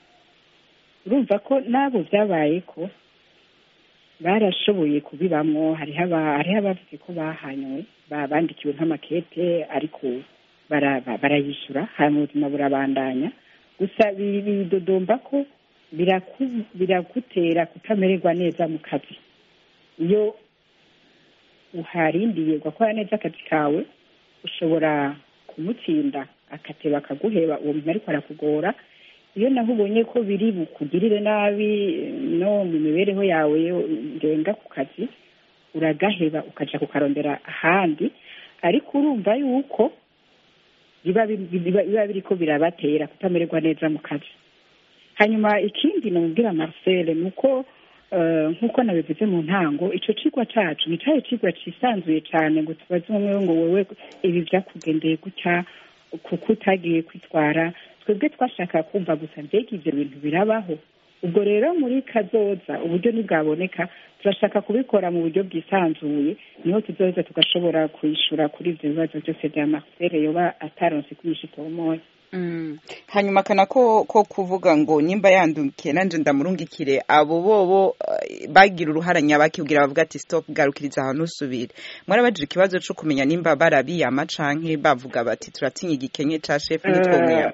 urumva ko n'abo byabaye ko barashoboye kubibamwo hariho aba- hariho abavuze ko bahanywe ba- bandikiwe nk'amakete ariko bara- ba- barayishyura hanyuma ubuzima burabandanya gusa bi- bidodomba ko biraku- biragutera kutamererwa neza mu kazi iyo uharindiye ugakora neza akazi kawe ushobora kumutsinda akateba akaguheba uwo muntu ariko arakugora iyo naho ubonye ko biri bukugirire nabi no mu mibereho yawe ndenga ku kazi uragaheba ukaja kukarondera ahandi ariko urumva yuko biba bi- biba biba biriko birabatera kutamererwa neza mu kazi hanyuma ikindi namubwira marcel ni uko eh, nk'uko nabivuze mu ntango ico cigwa cacu ni cari cigwa cisanzuye cane ngo tubaze umwe ngo wewe ibi vyakugendeye gutya kuko utagiye kwitwara twebwe twashaka kumva gusa mbega ivyo bintu birabaho ubwo rero muri kazoza uburyo ntibwaboneka turashaka kubikora mu buryo bwisanzuye niho tuzoheza tugashobora kwishyura kuri ivyo bibazo byose vya marcel yoba ataronse kwigisha itomoye Mm. hanyuma kana ko ko kuvuga ngo nimba yandukiye nanje ndamurungikire abo bobo eh, bagira uruhara nyabaki kugira bavuga ati stop garukiriza ahantu usubire mwarabajije ikibazo co kumenya nimba barabiyama canke bavuga bati turatinya igikenye ca chef nitwomwiyama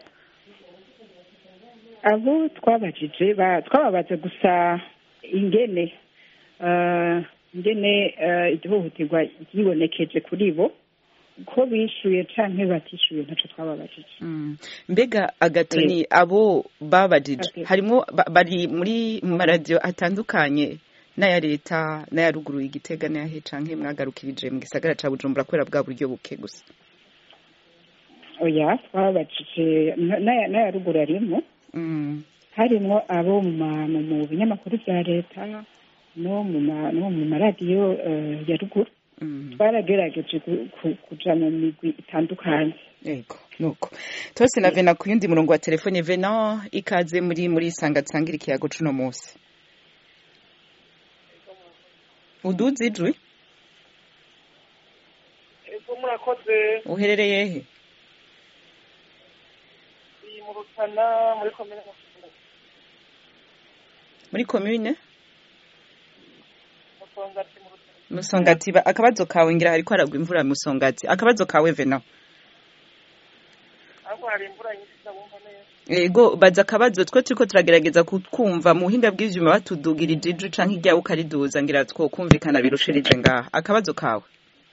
abo twabajije ba- twababaza gusa ingene eh, ingene eh, ihohoterwa ryibonekeje kuri bo ko bishuye canke batishuye ntaco twababajije Mm. mbega agatoni abo babajije Okay. harimwo ba- bari muri mu maradiyo atandukanye n'aya leta n'aya ruguru igitega n'ayahe canke mwagarukirije mu gisagara ca bujumbura kubera bwa buryo buke gusa oya twababajije na- n'aya n'aya ruguru arimwo Mm. harimwo abo mu ma- mu- mu binyamakuru vya leta no mu ma- no mu maradiyo eh, ya ruguru Mm. twaragerageje ku- ku- kuja mu migwi itandukanye Ego, nuko. Tose na Vena ku yundi murongo wa telefone Vena ikaze muri muri sanga tsangira ikiyago cuno munsi. Uduze ijwi? ego murakoze Uherereye he? iyi mu rutana muri komine Muri commune? musongati mu rutana Musongati ba- akabazo kawe ngira hariko haragwa imvura musongati. Akabazo kawe Vena. ariko hari imvura nyinshi ndabumva neza Ego baza akabazo twe turiko turagerageza kutwumva mu buhinga bw'ivyuma batudugirije ijwi canke iryawe ukariduza ngira two kumvikana birushirije ngaha. Akabazo kawe.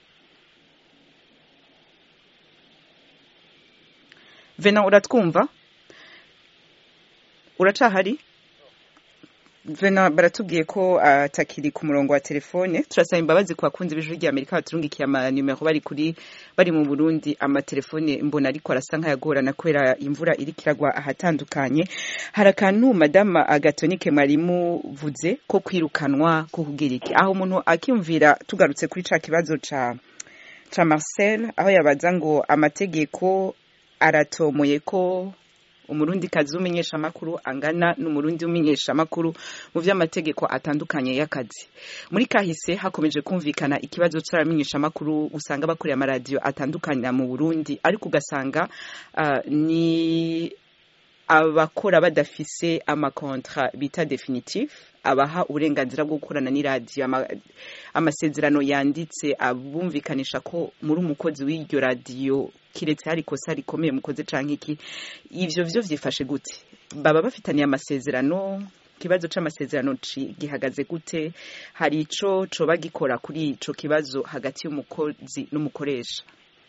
Vena uratwumva? Uracahari? Vena baratubwiye ko atakiri ku murongo wa telefone turasaba imbabazi ku bakunzi b'ijwi rya Amerika baturungikiye amanimero bari kuri bari mu Burundi amatelefone mbona ariko arasa nk'ayagorana kubera imvura iriko iragwa ahatandukanye hari akantu madama agatonike mwarimu vuze ko kwirukanwa ko kugira iki aho umuntu akiyumvira tugarutse kuri ca kibazo ca ca Marcel aho yabaza ngo amategeko aratomoye ko umurundi kazi w'umenyesha amakuru angana n'umurundi w'umenyesha amakuru mu vy'amategeko atandukanye y'akazi muri kahise hakomeje kumvikana ikibazo c'abamenyesha amakuru usanga bakorera amaradiyo atandukanye mu Burundi ariko ugasanga uh, ni abakora badafise amakontra bita definitif abaha uburenganzira bwo gukorana n'iradiyo ama, amasezerano yanditse abumvikanisha ko muri umukozi w'iryo radiyo kiretse hari ikosa rikomeye mukoze canke iki ivyo vyo vyifashe gute baba bafitaniye amasezerano ikibazo c'amasezerano ci- gihagaze gute hari ico coba gikora kuri ico kibazo hagati y'umukozi n'umukoresha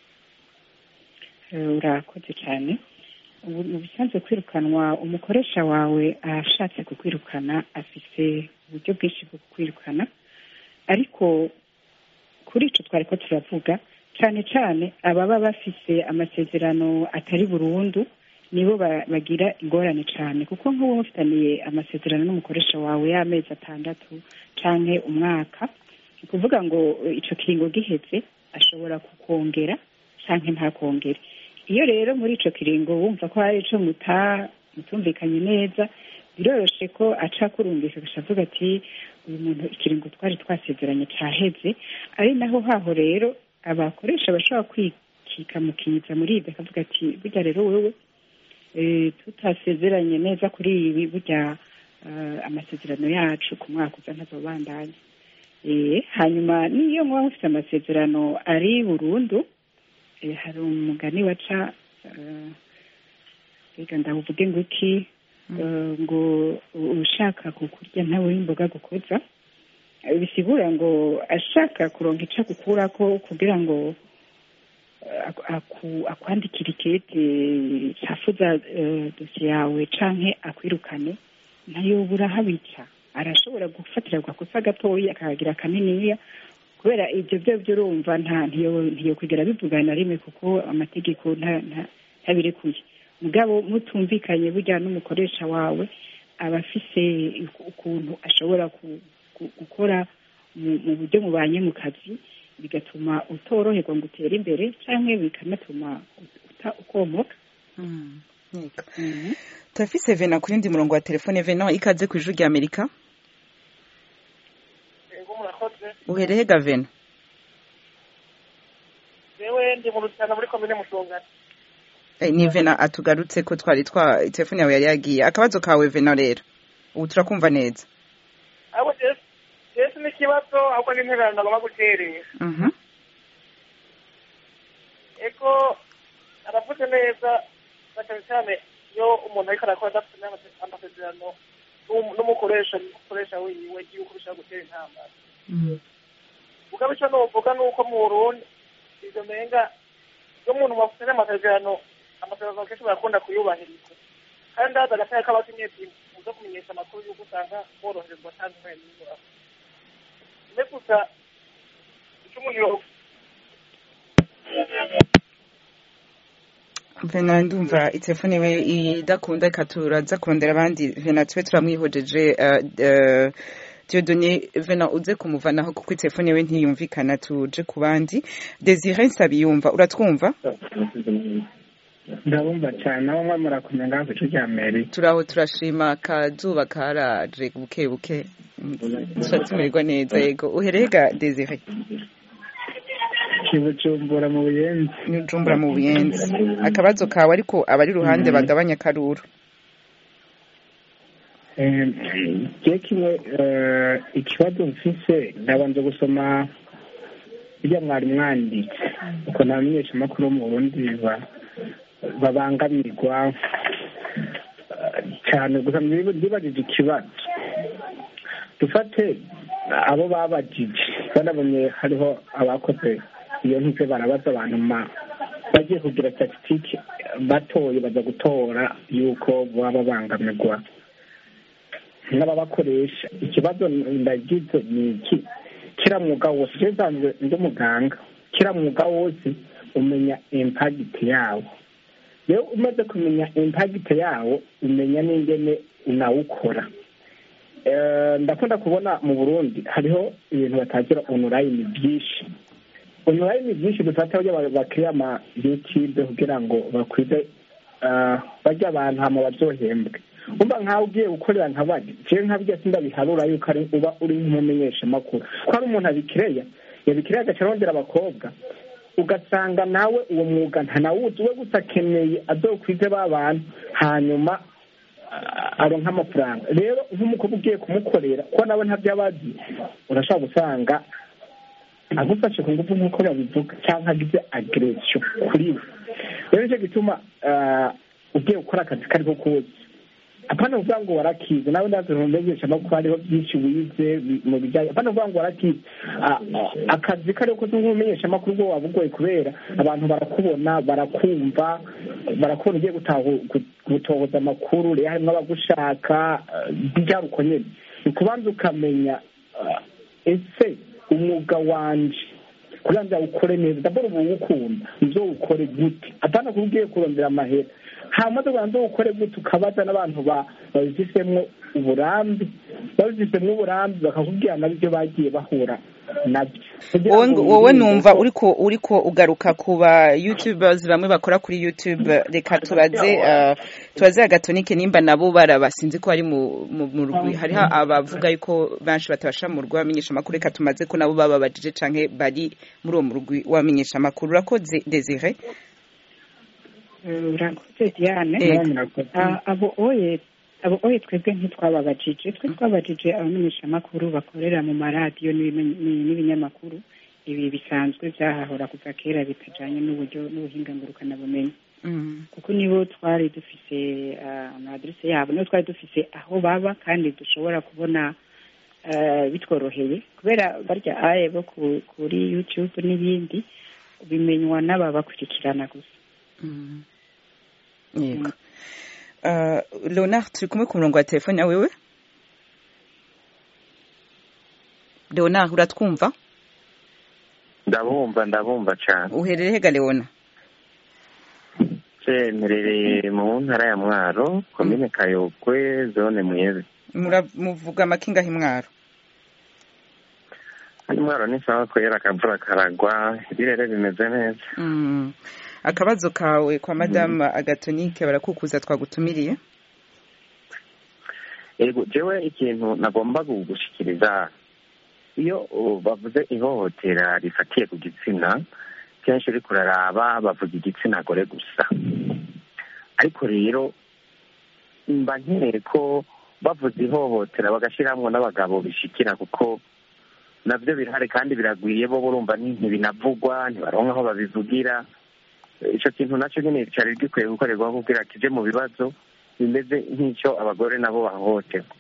Eh, urakoze cyane ubu mu bisanzwe kwirukanwa umukoresha wawe ashatse kukwirukana afise uburyo bwinshi bwo kukwirukana ariko kuri ico twari ko turavuga cyane cyane ababa bafise amasezerano atari burundu nibo ba- bagira ingorane cyane kuko nk'ubu mufitaniye amasezerano n'umukoresha wawe y'amezi atandatu canke umwaka ni ukuvuga ngo eh, ico kiringo giheze ashobora kukongera canke ntakongere iyo rero muri ico kiringo wumva ko hari ico muta mutumvikanye neza biroroshe ko aca kurungisha agaca avuga ati uyu muntu ikiringo twari twasezeranye caheze ari naho haho rero abakoresha bashobora kwikika mu kiza muri ibyo akavuga ati burya rero wewe eh, tutasezeranye neza kuri ibi burya amasezerano yacu ku mwaka uza ntazobandanya hanyuma n'iyo muba mufite amasezerano ari burundu hari umugani waca reka ndavuge ngo iki ngo ushaka kukurya ntawe w'imboga gukoza bisigura ngo ashaka kuronka icyo agukura ko kugira ngo akwandikira ikete cyafuza dosiye yawe canke akwirukane nayo burahabica arashobora gufatira agakosa gatoya akahagira kaniniya kubera ibyo byo byo urumva nta ntiyo kwigera bivugana na rimwe kuko amategeko ntabirekuye mugabo mutumvikanye burya n'umukoresha wawe aba afise ukuntu ashobora gukora mu buryo mubanye mu kazi bigatuma utoroherwa ngo utere imbere cyangwa bikanatuma ukomoka turafise vena ku yindi murongo wa telefone vena ikaze ku ijwi rya amerika uhereye ga vena yewe ndi mu rutana muri komine mushongana ni vena atugarutse ko twari twa telefone yawe yari yagiye akabazo kawe vena rero ubu turakumva neza ahubwo jesi n'ikibazo ahubwo n'intererano agomba guterera eko aravuze neza na cyane cyane iyo umuntu ariko arakora adafite amasezerano n'umukoresha umukoresha wiwe yuko bishobora gutera intambara ubwo icyo nuvuga ni uko mu burundi izo menga iyo umuntu bafite n'amasezerano amasezerano kenshi barakunda kuyubahiriza kandi haza agataya k'abakenyezi muzo kumenyesha amakuru y'uko usanga boroherezwa cyangwa umwe n'ibura mbe gusa icyo umuntu vena ndumva itelefone we idakunda reka turaza kurondera abandi vena tube turamwihojeje Dieudonné vena uze kumuvanaho kuko itelefone we ntiyumvikana tuje ku bandi Desire Nsabiyumva uratwumva ndabumva cyane aho mwe murakomeye ngaho ku cya mbere turaho turashima akazuba karaje buke buke turatumirwa neza yego uhereye ga Desire kibujumbura mu buyenzi nijumbura mu buyenzi akabazo kawe ariko abari iruhande bagabanya akaruru je kimwe ikibazo mfise ndabanza gusoma irya mwari mwanditse uko namenyesha amakuru yo mu burundi babangamirwa cyane gusa ndibajije ikibazo dufate abo babajije banabonye hariho abakoze iyo ntibyo barabaza abantu bagiye kugira statisitike batoye baza gutora yuko baba babangamirwa n'ababakoresha ikibazo ndagize ni iki kira mwuga wose je nsanzwe ndi umuganga kira mwuga wose umenya impagiti yawo rero umaze kumenya impagiti yawo umenya n'ingene unawukora ndakunda kubona mu burundi hariho ibintu batagira onurayini byinshi onurayini byinshi dufata burya bakiriya ama yutube kugira ngo bakwize bajya abantu hama baryohembwe umva nkawe ugiye gukorera nka bajya jewe nkabyo sindabiharura yuko ari uba uri nk'umumenyesha amakuru ko hari umuntu abikereya yabikereya agaca arondera abakobwa ugasanga nawe uwo mwuga ntanawuzi we gusa akeneye azokwize ba bantu hanyuma aronka amafaranga rero nk'umukobwa ugiye kumukorera kuko nawe ntabyo aba azi urashobora gusanga agufashe ku ngufu nk'uko babivuga cyangwa agize agresiyo kuri we rero nicyo gituma ugiye gukora akazi kariho kose apana kuvuga ngo warakize nawe ndazi ntumenyesha no kuba hariho byinshi wize mu bijyanye apana kuvuga ngo warakize akazi kariho kose nk'umumenyesha amakuru ubwo waba ugoye kubera abantu barakubona barakumva barakubona ugiye gutohoza amakuru rero harimo abagushaka byari uko nyine ni ukubanza ukamenya ese umwuga wanje kugira ngo awukore neza ndabona ubu wukunda uzowukore gute atana kuba ugiye kurondera amahera hamaze kugira ngo ukore gute ukabaza n'abantu babifisemo uburambe babifisemo uburambe bakakubwira nabyo bagiye bahura nabyo wowe numva uriko uriko ugaruka ku ba youtubers bamwe bakora kuri youtube reka tubaze tubaze agatonike nimba nabo baraba sinzi ko ari mu rugwi hariho abavuga yuko benshi batabasha mu rugwi wamenyesha amakuru reka tumaze ko nabo bababajije canke bari muri uwo murugwi wamenyesha amakuru urakoze desire urakoze diane abo oye abo oye twebwe ntitwababajije twe twabajije abamenyeshamakuru bakorera mu maradiyo n'ibimen- ni- n'ibinyamakuru ibi bisanzwe byahahora kuva kera bitajanye n'uburyo n'ubuhinga ngurukanabumenyi Mm. kuko nibo twari dufise ah, ama aderese yabo nibo twari dufise aho baba kandi dushobora kubona eh, bitworoheye kubera barya aye bo ku- kuri youtube n'ibindi bimenywa n'ababakurikirana gusa Mm. yego Uh, leonard turi kumwe ku murongo wa telefone wewe leonard uratwumva ndabumva ndabumva cyane uherereye hega leona se mperereye mu ntara ya mwaro komine kayokwe zone mwebe Mura- muvuga amakinga himwaro hano mwaro ni sawa kwera akavura karagwa ibirere bimeze neza Mm. akabazo kawe kwa madamu agatonike barakukuza twagutumiriye ego jewe ikintu nagomba gushikiriza iyo uh, bavuze ihohotera rifatiye ku gitsina kenshi uriko uraraba bavuga igitsina gore gusa ariko rero mba nkeneye ko bavuze ihohotera bagashyiramo n'abagabo bishikira kuko nabyo birahari kandi biragwiriye bo urumva ni- ntibinavugwa ntibaronka aho babivugira icyo kintu nacyo nyine cyari gikwiye gukorerwaho kugira kije mu bibazo bimeze nk'icyo abagore nabo bahohoterwa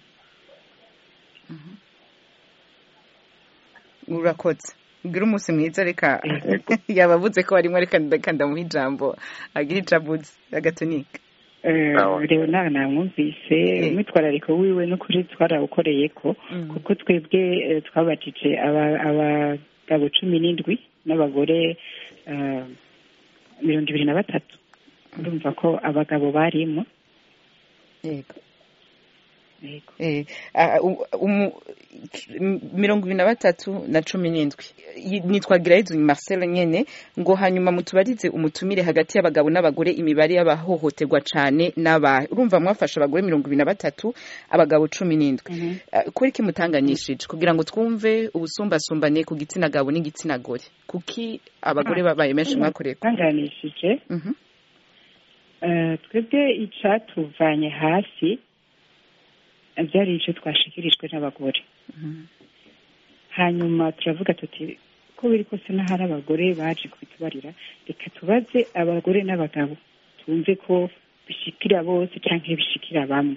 urakoze gira umunsi mwiza reka yabavuze ko barimo reka reka ndamuha ijambo agira icabuzi agatonike Sawa. leonard namwumvise umwitwarariko wiwe n'ukuri twarawukoreye ko kuko twebwe eh, twabajije aba- abagabo cumi n'indwi n'abagore eh, mirongo ibiri na batatu urumva ko abagabo barimo yego Eh, ah, u- umu- m- mirongo ibiri na batatu na cumi n'indwi Y- nitwagira yizu marcel nyene ngo hanyuma mutubarize umutumire hagati y'abagabo n'abagore imibare y'abahohoterwa cane n'aba urumva mwafashe abagore mirongo ibiri na batatu abagabo cumi n'indwi Ah, kuri iki mutanganyishije kugira ngo twumve ubusumbasumbane ku gitsina gabo n'igitsina gore kuki abagore babaye menshi mwakoreye twanganishije Eh, twebwe icatuvanye hasi eh, byari ico twashikirijwe n'abagore hanyuma turavuga tuti ko biri kose n'ahari abagore baje kubitubarira reka tubaze abagore n'abagabo tumve ko bishikira bose canke bishikira bamwe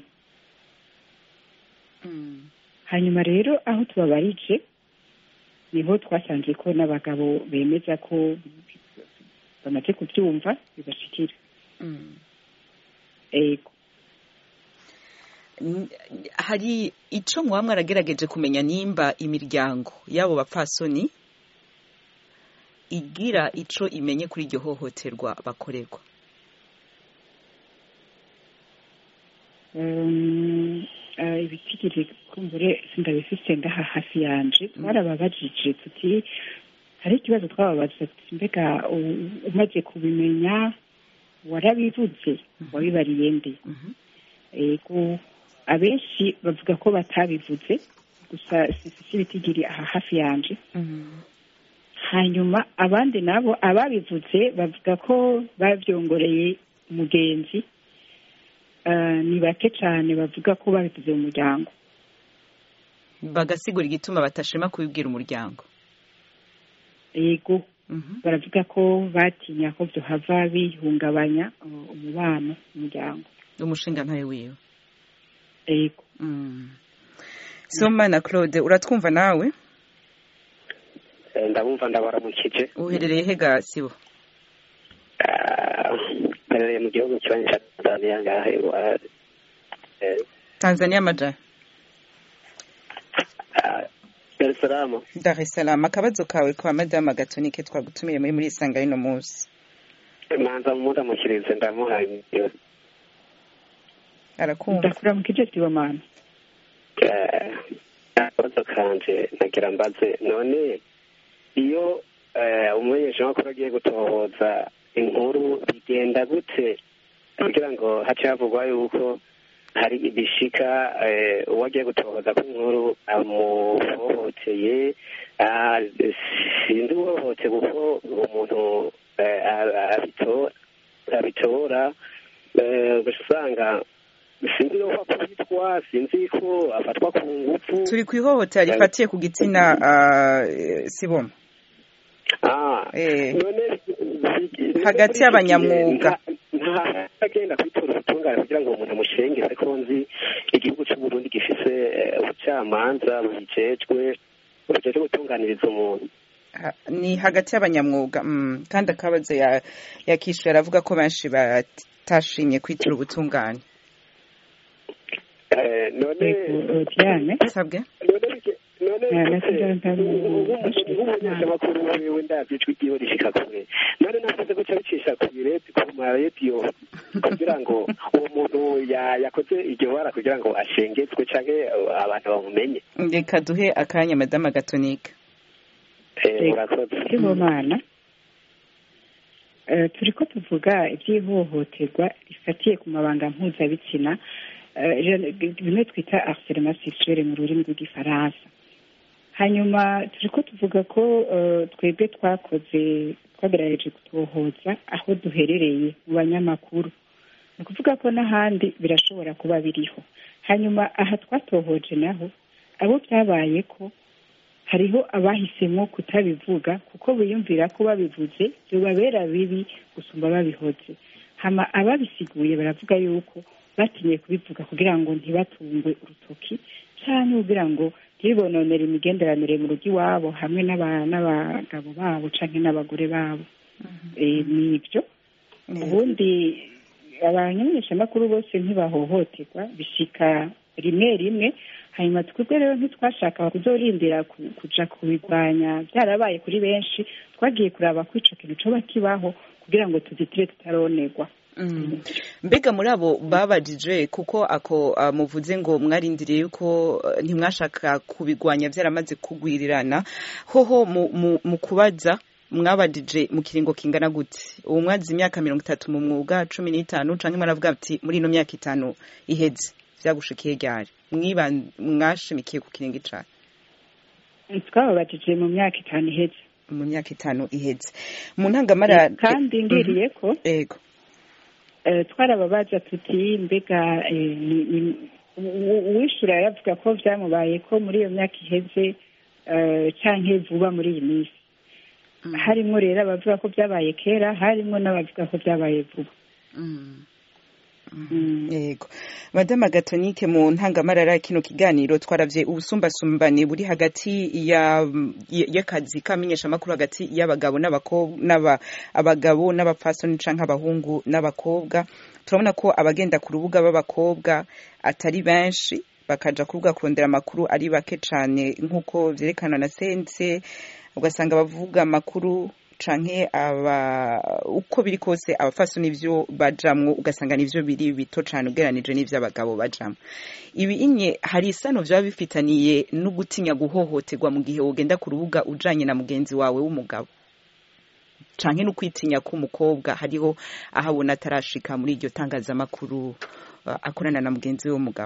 hanyuma rero aho tubabarije niho twasanze ko n'abagabo bemeza ko bamaze kubyumva bibashikira ego N- hari ico muba mwaragerageje kumenya nimba imiryango y'abo bapfasoni igira ico imenye kuri iryo hohoterwa bakorerwa Um, eh, ibitigiri kumbure sindabifise ngaha hafi yanje twarababajije tuti hari ikibazo twababaza tuti mbega u- umaze kubimenya warabivuze wabibariye nde ego abenshi bavuga ko batabivuze gusa sifise ibitigiri aha hafi yanje hanyuma abandi nabo ababivuze bavuga ko bavyongoreye umugenzi Eh, ni bake cyane bavuga ko babivuze mu muryango bagasigura igituma batashima kubibwira umuryango yego baravuga ko batinya ko byohava bihungabanya uh, umubano umuryango umushinga ntawe wiwe yego somana claude uratwumva nawe Eh, ndabumva ndabaramukije uherereye hega sibo Ah, mperereye mu gihugu kibanyi cya tanzania ngaha iwa- eh, tanzania amaja dar es salaam dar es salaam akabazo kawe kwa madamu agatonike twagutumiye muri muri isanga y'ino munsi manza mundamukirize ndamuhaye arakumva ndakuramukije sibomana Eh, akabazo kanje nagira mbaze none iyo eh, umumenyeshamakuru agiye gutohoza inkuru bigenda gute kugira ngo hace havugwa yuko hari ibishika eh, uwo agiye gutohoza ko inkuru amuhohoteye ah, sinzi uhohote kuko umuntu eh, a- abitora abitora eh, ugaca usanga sinzi ko akubitwa sinzi ko afatwa ku ngufu turi ku ihohotera rifatiye ku gitsina ah, eh, siboma Ah, Eh. none Hagati y'abanyamwuga. agenda kwitora ubutungane kugira ngo umuntu amushengeze ariko nzi igihugu cy'u Burundi gifise eh, ubucamanza bubijejwe bujejwe gutunganiriza umuntu Ha- ni hagati y'abanyamwuga mm. kandi akabazo ya yakishuye aravuga ko benshi batashimye kwitira ubutungane Eh, none Yego, Diane sabwe none bike- none Eh, bike- nasigaye ntamu- nk'umunyeshamakuru wiwe ndavye ijwi ryiwe rishika kure none navuze ko cabicisha kure ku maradiyo kugira ngo uwo muntu ya- yakoze iryo bara kugira ngo ashengezwe canke eh, abantu bamumenye reka duhe akanya madama gatonika Eh, urakoze sibomana Eh, turiko tuvuga iby'ihohoterwa rifatiye ku mabanga mpuzabitsina eh, je- bimwe twita harcèlement sexuel mu rurimi rw'igifaransa hanyuma turiko tuvuga ko eh, twebwe twakoze twagerageje kutohoza aho duherereye mu banyamakuru ni ukuvuga ko n'ahandi birashobora kuba biriho hanyuma aha twatohoje naho abo byabaye ko hariho abahisemo kutabivuga kuko biyumvira ko babivuze bibabera bibi gusumba babihoze hama ababisiguye baravuga yuko batinye kubivuga kugira ngo ntibatungwe urutoki cyangwa kugira ngo ntibononere imigenderanire mu rugo iwabo hamwe n'aba- n'abagabo babo cyangwa n'abagore babo Eh, ni ibyo ubundi abanyamenyeshamakuru bose ntibahohoterwa bishika rimwe rimwe hanyuma twebwe rero ntitwashaka kuzorindira ku- kuja kubirwanya byarabaye kuri benshi twagiye kuraba ko ico kintu coba kibaho kugira ngo tuzitire tutaronerwa Mm. mbega muri abo babajije kuko ako ah, muvuze ngo mwarindiriye yuko ah, ntimwashaka kubigwanya byaramaze kugwirirana hoho mu, mu, mu kubaza mwabajije mu kiringo kingana gute ubu mwagize imyaka mirongo itatu mu mwuga cumi n'itanu canke mwaravuga ati muri ino myaka itanu iheze vyagushikiye ryari Mwiban- mwashimikiye ku kiringo icane twababajije mu myaka itanu iheze mu myaka itanu iheze mu ntangamara kandi ngiriye ko ego eh, twarababaza tuti mbega eh, ni- ni- u- uwishura yavuga ko vyamubaye ko muri iyo myaka iheze eh, canke vuba muri iyi minsi harimwo rero abavuga ko vyabaye kera harimwo n'abavuga ko vyabaye vuba yego madama gatonike mu ntangamarara kino kiganiro twaravye ubusumbasumbane buri hagati ya y- y'akazi kamenyeshamakuru hagati y'abagabo n'abakobwa n'aba abagabo n'abapfasoni canke abahungu n'abakobwa turabona ko abagenda ku rubuga b'abakobwa atari benshi bakaja ku rubuga kurondera amakuru ari bake cane nk'uko vyerekanwa na sense ugasanga bavuga amakuru canke aba uko biri kose abafaso nivyo bajamwo ugasanga nivyo biri bito cane ugeranije n'ivyo abagabo bajamwo ibi inye hari isano vyaba bifitaniye no gutinya guhohoterwa mu gihe wogenda ku rubuga ujanye na mugenzi wawe w'umugabo canke no kwitinya k'umukobwa hariho aho abona atarashika muri iryo tangazamakuru uh, akorana na mugenzi we w'umugabo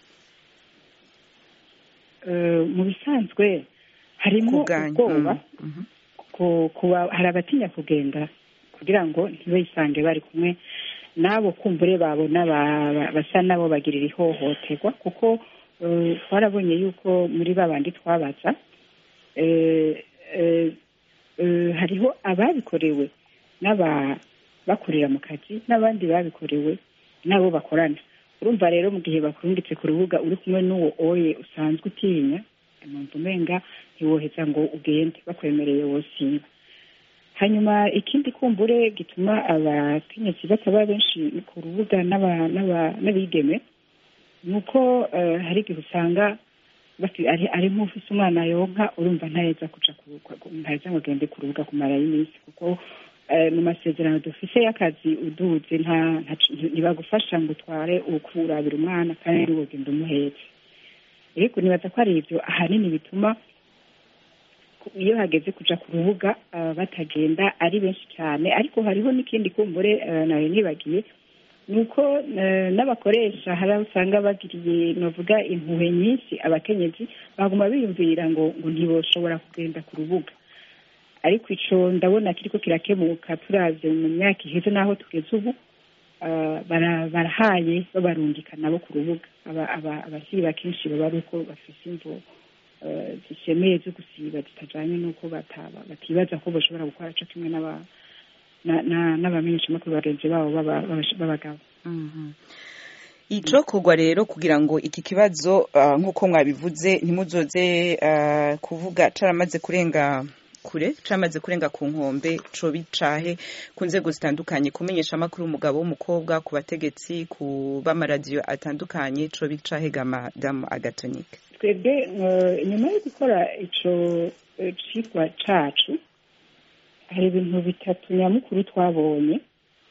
Eh, mu bisanzwe harimo Kuganya, ubwoba mm, mhm. ku- kuba hari abatinya kugenda kugira ngo ntibisange bari kumwe n'abo kumbure babona ba- ba- basa nabo bagirira ihohoterwa kuko eh, twarabonye yuko muri ba bandi twabaza eh, eh, eh, hariho ababikorewe n'aba bakorera mu kazi n'abandi babikorewe n'abo bakorana urumva rero mu gihe bakurungitse ku rubuga uri kumwe n'uwo oye usanzwe utinya numva umenga ntiwoheza ngo ugende bakwemereye wosiba hanyuma ikindi kumbure gituma abakenyezi bataba benshi ku rubuga n'aba- n'aba- n'abigeme ni uko eh, hari igihe usanga bati- ari ari nk'ufise umwana yonka urumva ntaheza kuja ku- ku- ntaheza ngo agende ku rubuga kumarayo iminsi kuko eh, mu masezerano dufise y'akazi uduze nta nta- ntibagufasha ngo utware ukurabira umwana kandi ntiwogenda umuhetse ariko nibaza ko ari ibyo ahanini bituma iyo hageze kuja ku rubuga ah, batagenda ari benshi cyane ariko hariho n'ikindi kumbure eh, nayo nibagiye ni uko eh, n'abakoresha hari aho usanga bagiriye navuga impuhwe nyinshi abakenyezi baguma biyumvira ngo ngo ntiboshobora kugenda ku rubuga ariko ico ndabona kiriko kirakemuka turavye mu myaka iheze n'aho tugeze ubu eh, bara- barahaye babarungika nabo ku rubuga Aba- aba- abakiri bakenshi baba ari uko bafise imvo eh, zishemeye zo gusiba zitajanye n'uko bataba batibaza ko bashobora gukora co kimwe n'aba- na- na- n'abamenyeshamakuru bagenzi babo b'aba- b'abash- b'abagabo icokorwa rero kugira ngo iki kibazo ah, nk'uko mwabivuze ntimuzoze ah, kuvuga caramaze kurenga kure caramaze kurenga ku nkombe co bicahe ku nzego zitandukanye kumenyesha amakuru umugabo w'umukobwa ku bategetsi ku b'amaradiyo atandukanye co bicahe gama damu agatonike twebwe eh, nyuma yo gukora ico eh, cigwa cacu hari ibintu bitatu nyamukuru twabonye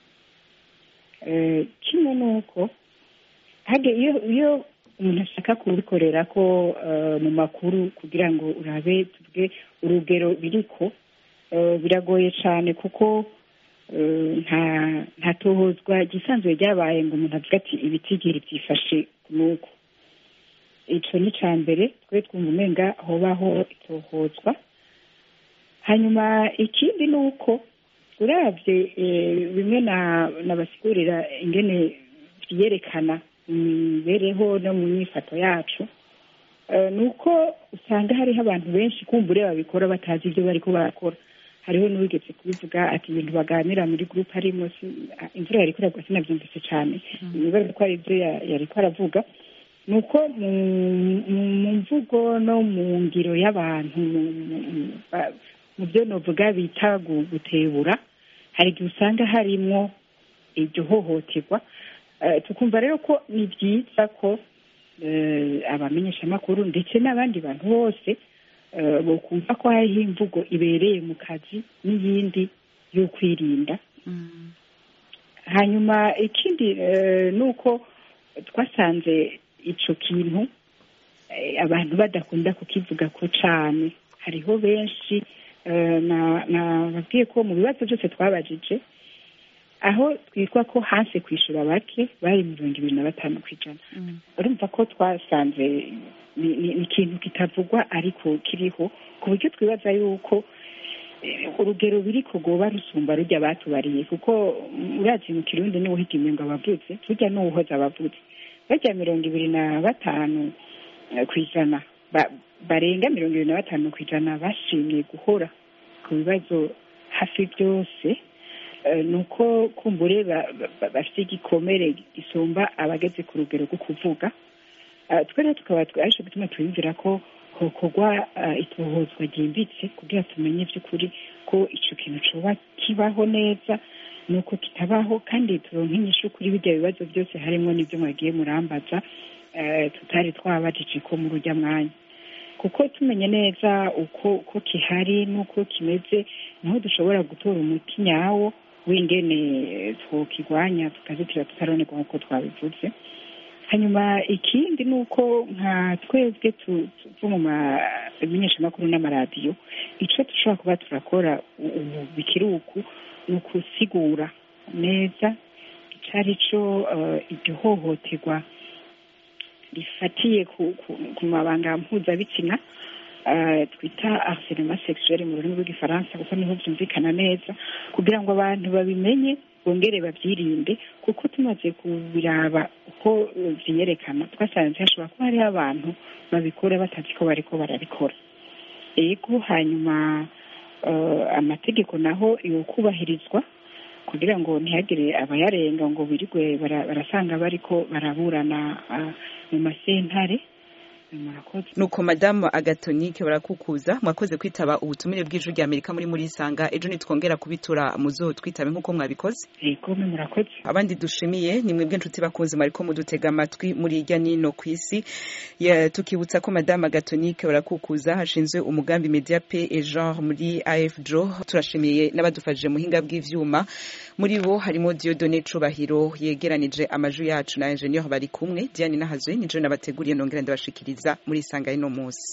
Eh, kimwe ni uko hage iyo iyo umuntu ashaka kubikorera ko eh, mu makuru kugira ngo urabe tuvuge urugero biriko eh, biragoye cyane kuko eh, nta nta tohozwa gisanzwe ryabaye ngo umuntu avuge ati ibitigiri byifashe nuko ico ni ca mbere twe twumva umenga hobaho itohozwa hanyuma ikindi ni uko uravye eh, bimwe na nabasigurira ingene vyiyerekana mu mibereho no mu myifato yacu eh, ni uko usanga hariho abantu benshi kumbure babikora batazi ibyo bariko barakora hariho n'uwigeze kubivuga ati ibintu baganira muri gurupe harimo si- ah, imvura yariko iragwa sinavyumvise cane nibaza ko ari ivyo ya- yariko aravuga ni uko mu mu- mu mvugo no mu ngiro y'abantu mu- mu- mu- ba- mu byo novuga bita gu- gutebura hari igihe usanga harimwo iryo hohoterwa Eh, tukumva rero ko ni byiza ko eh, abamenyeshamakuru ndetse n'abandi bantu bose eh, bokumva ko hariho imvugo ibereye mu kazi n'iyindi yo kwirinda hanyuma ikindi eh, ni uko twasanze ico kintu eh, abantu badakunda kukivuga ko cane hariho benshi eh, na- nababwiye ko mu bibazo byose twabajije aho twitwa ko hasi kwishura bake bari mirongo ibiri na batanu ku ijana urumva ko twasanze ni ni- ni ikintu kitavugwa ariko kiriho ku buryo twibaza yuko eh, urugero biri kugoba rusumba rujya batubariye kuko mm, urazi mu kirundi niwe uhiga imengo abavuze burya n'uwuhoza abavuze bajya mirongo ibiri na batanu eh, ku ijana ba- barenga mirongo ibiri na batanu ku ijana bashimye guhora ku bibazo hafi byose eh, ni uko kumbure ba- ba- bafite igikomere gisumba abageze ku rugero rwo kuvuga Eh, twe rero tukaba twe- arico gituma twiyumvira ko hokorwa eh, itohozwa ryimbitse kugira tumenye by'ukuri ko ico kintu coba kibaho neza nuko kitabaho kandi turonke inyishu kuri birya bibazo byose harimo n'ibyo mwagiye murambaza eh, tutari twabajije ko muri urya mwanya kuko tumenye neza uko uko kihari n'uko kimeze niho dushobora gutora umuti nyawo w'ingene twokigwanya tukazitira tutaronerwa nk'uko twabivuze hanyuma ikindi ni uko nka twebwe tu- tuva mu mamenyeshamakuru n'amaradiyo icyo dushobora kuba turakora u- ubu bikiri uku ni ukusigura neza icyo ari cyo eh, iryo hohoterwa rifatiye ku, ku, ku mabanga mpuzabitsina eh, twita harcèlement sexuel mu rurimi rw'igifaransa kuko niho byumvikana neza kugira ngo abantu babimenye bongere babyirinde kuko tumaze kubiraba uko eh, vyiyerekana twasanze hashobora kuba hariho abantu babikora batazi ko bariko barabikora ego hanyuma eh, amategeko naho yokubahirizwa kugira ngo ntihagire abayarenga ngo birigwe bara- barasanga bariko baraburana ah, mu masentare murakoze nuko madamu agatonike barakukuza mwakoze kwitaba ubutumire bw'ijwi rya amerika muri muri isanga ejo nitwongera kubitura muzo twitabe nk'uko mwabikoze ego mwe murakoze abandi dushimiye ni mwebwe nshuti bakunze mwariko mudutega amatwi muri irya nino ku isi Ya- tukibutsa ko madamu agatonike barakukuza hashinzwe umugambi media pe et genre muri afdro turashimiye n'abadufashije muhinga bw'ivyuma muri bo harimo diodone cubahiro yegeranije amajwi yacu na ingenieur bari kumwe diane nahazwe nijo nabateguriye nongera ndabashikiriza muri isanga y'ino munsi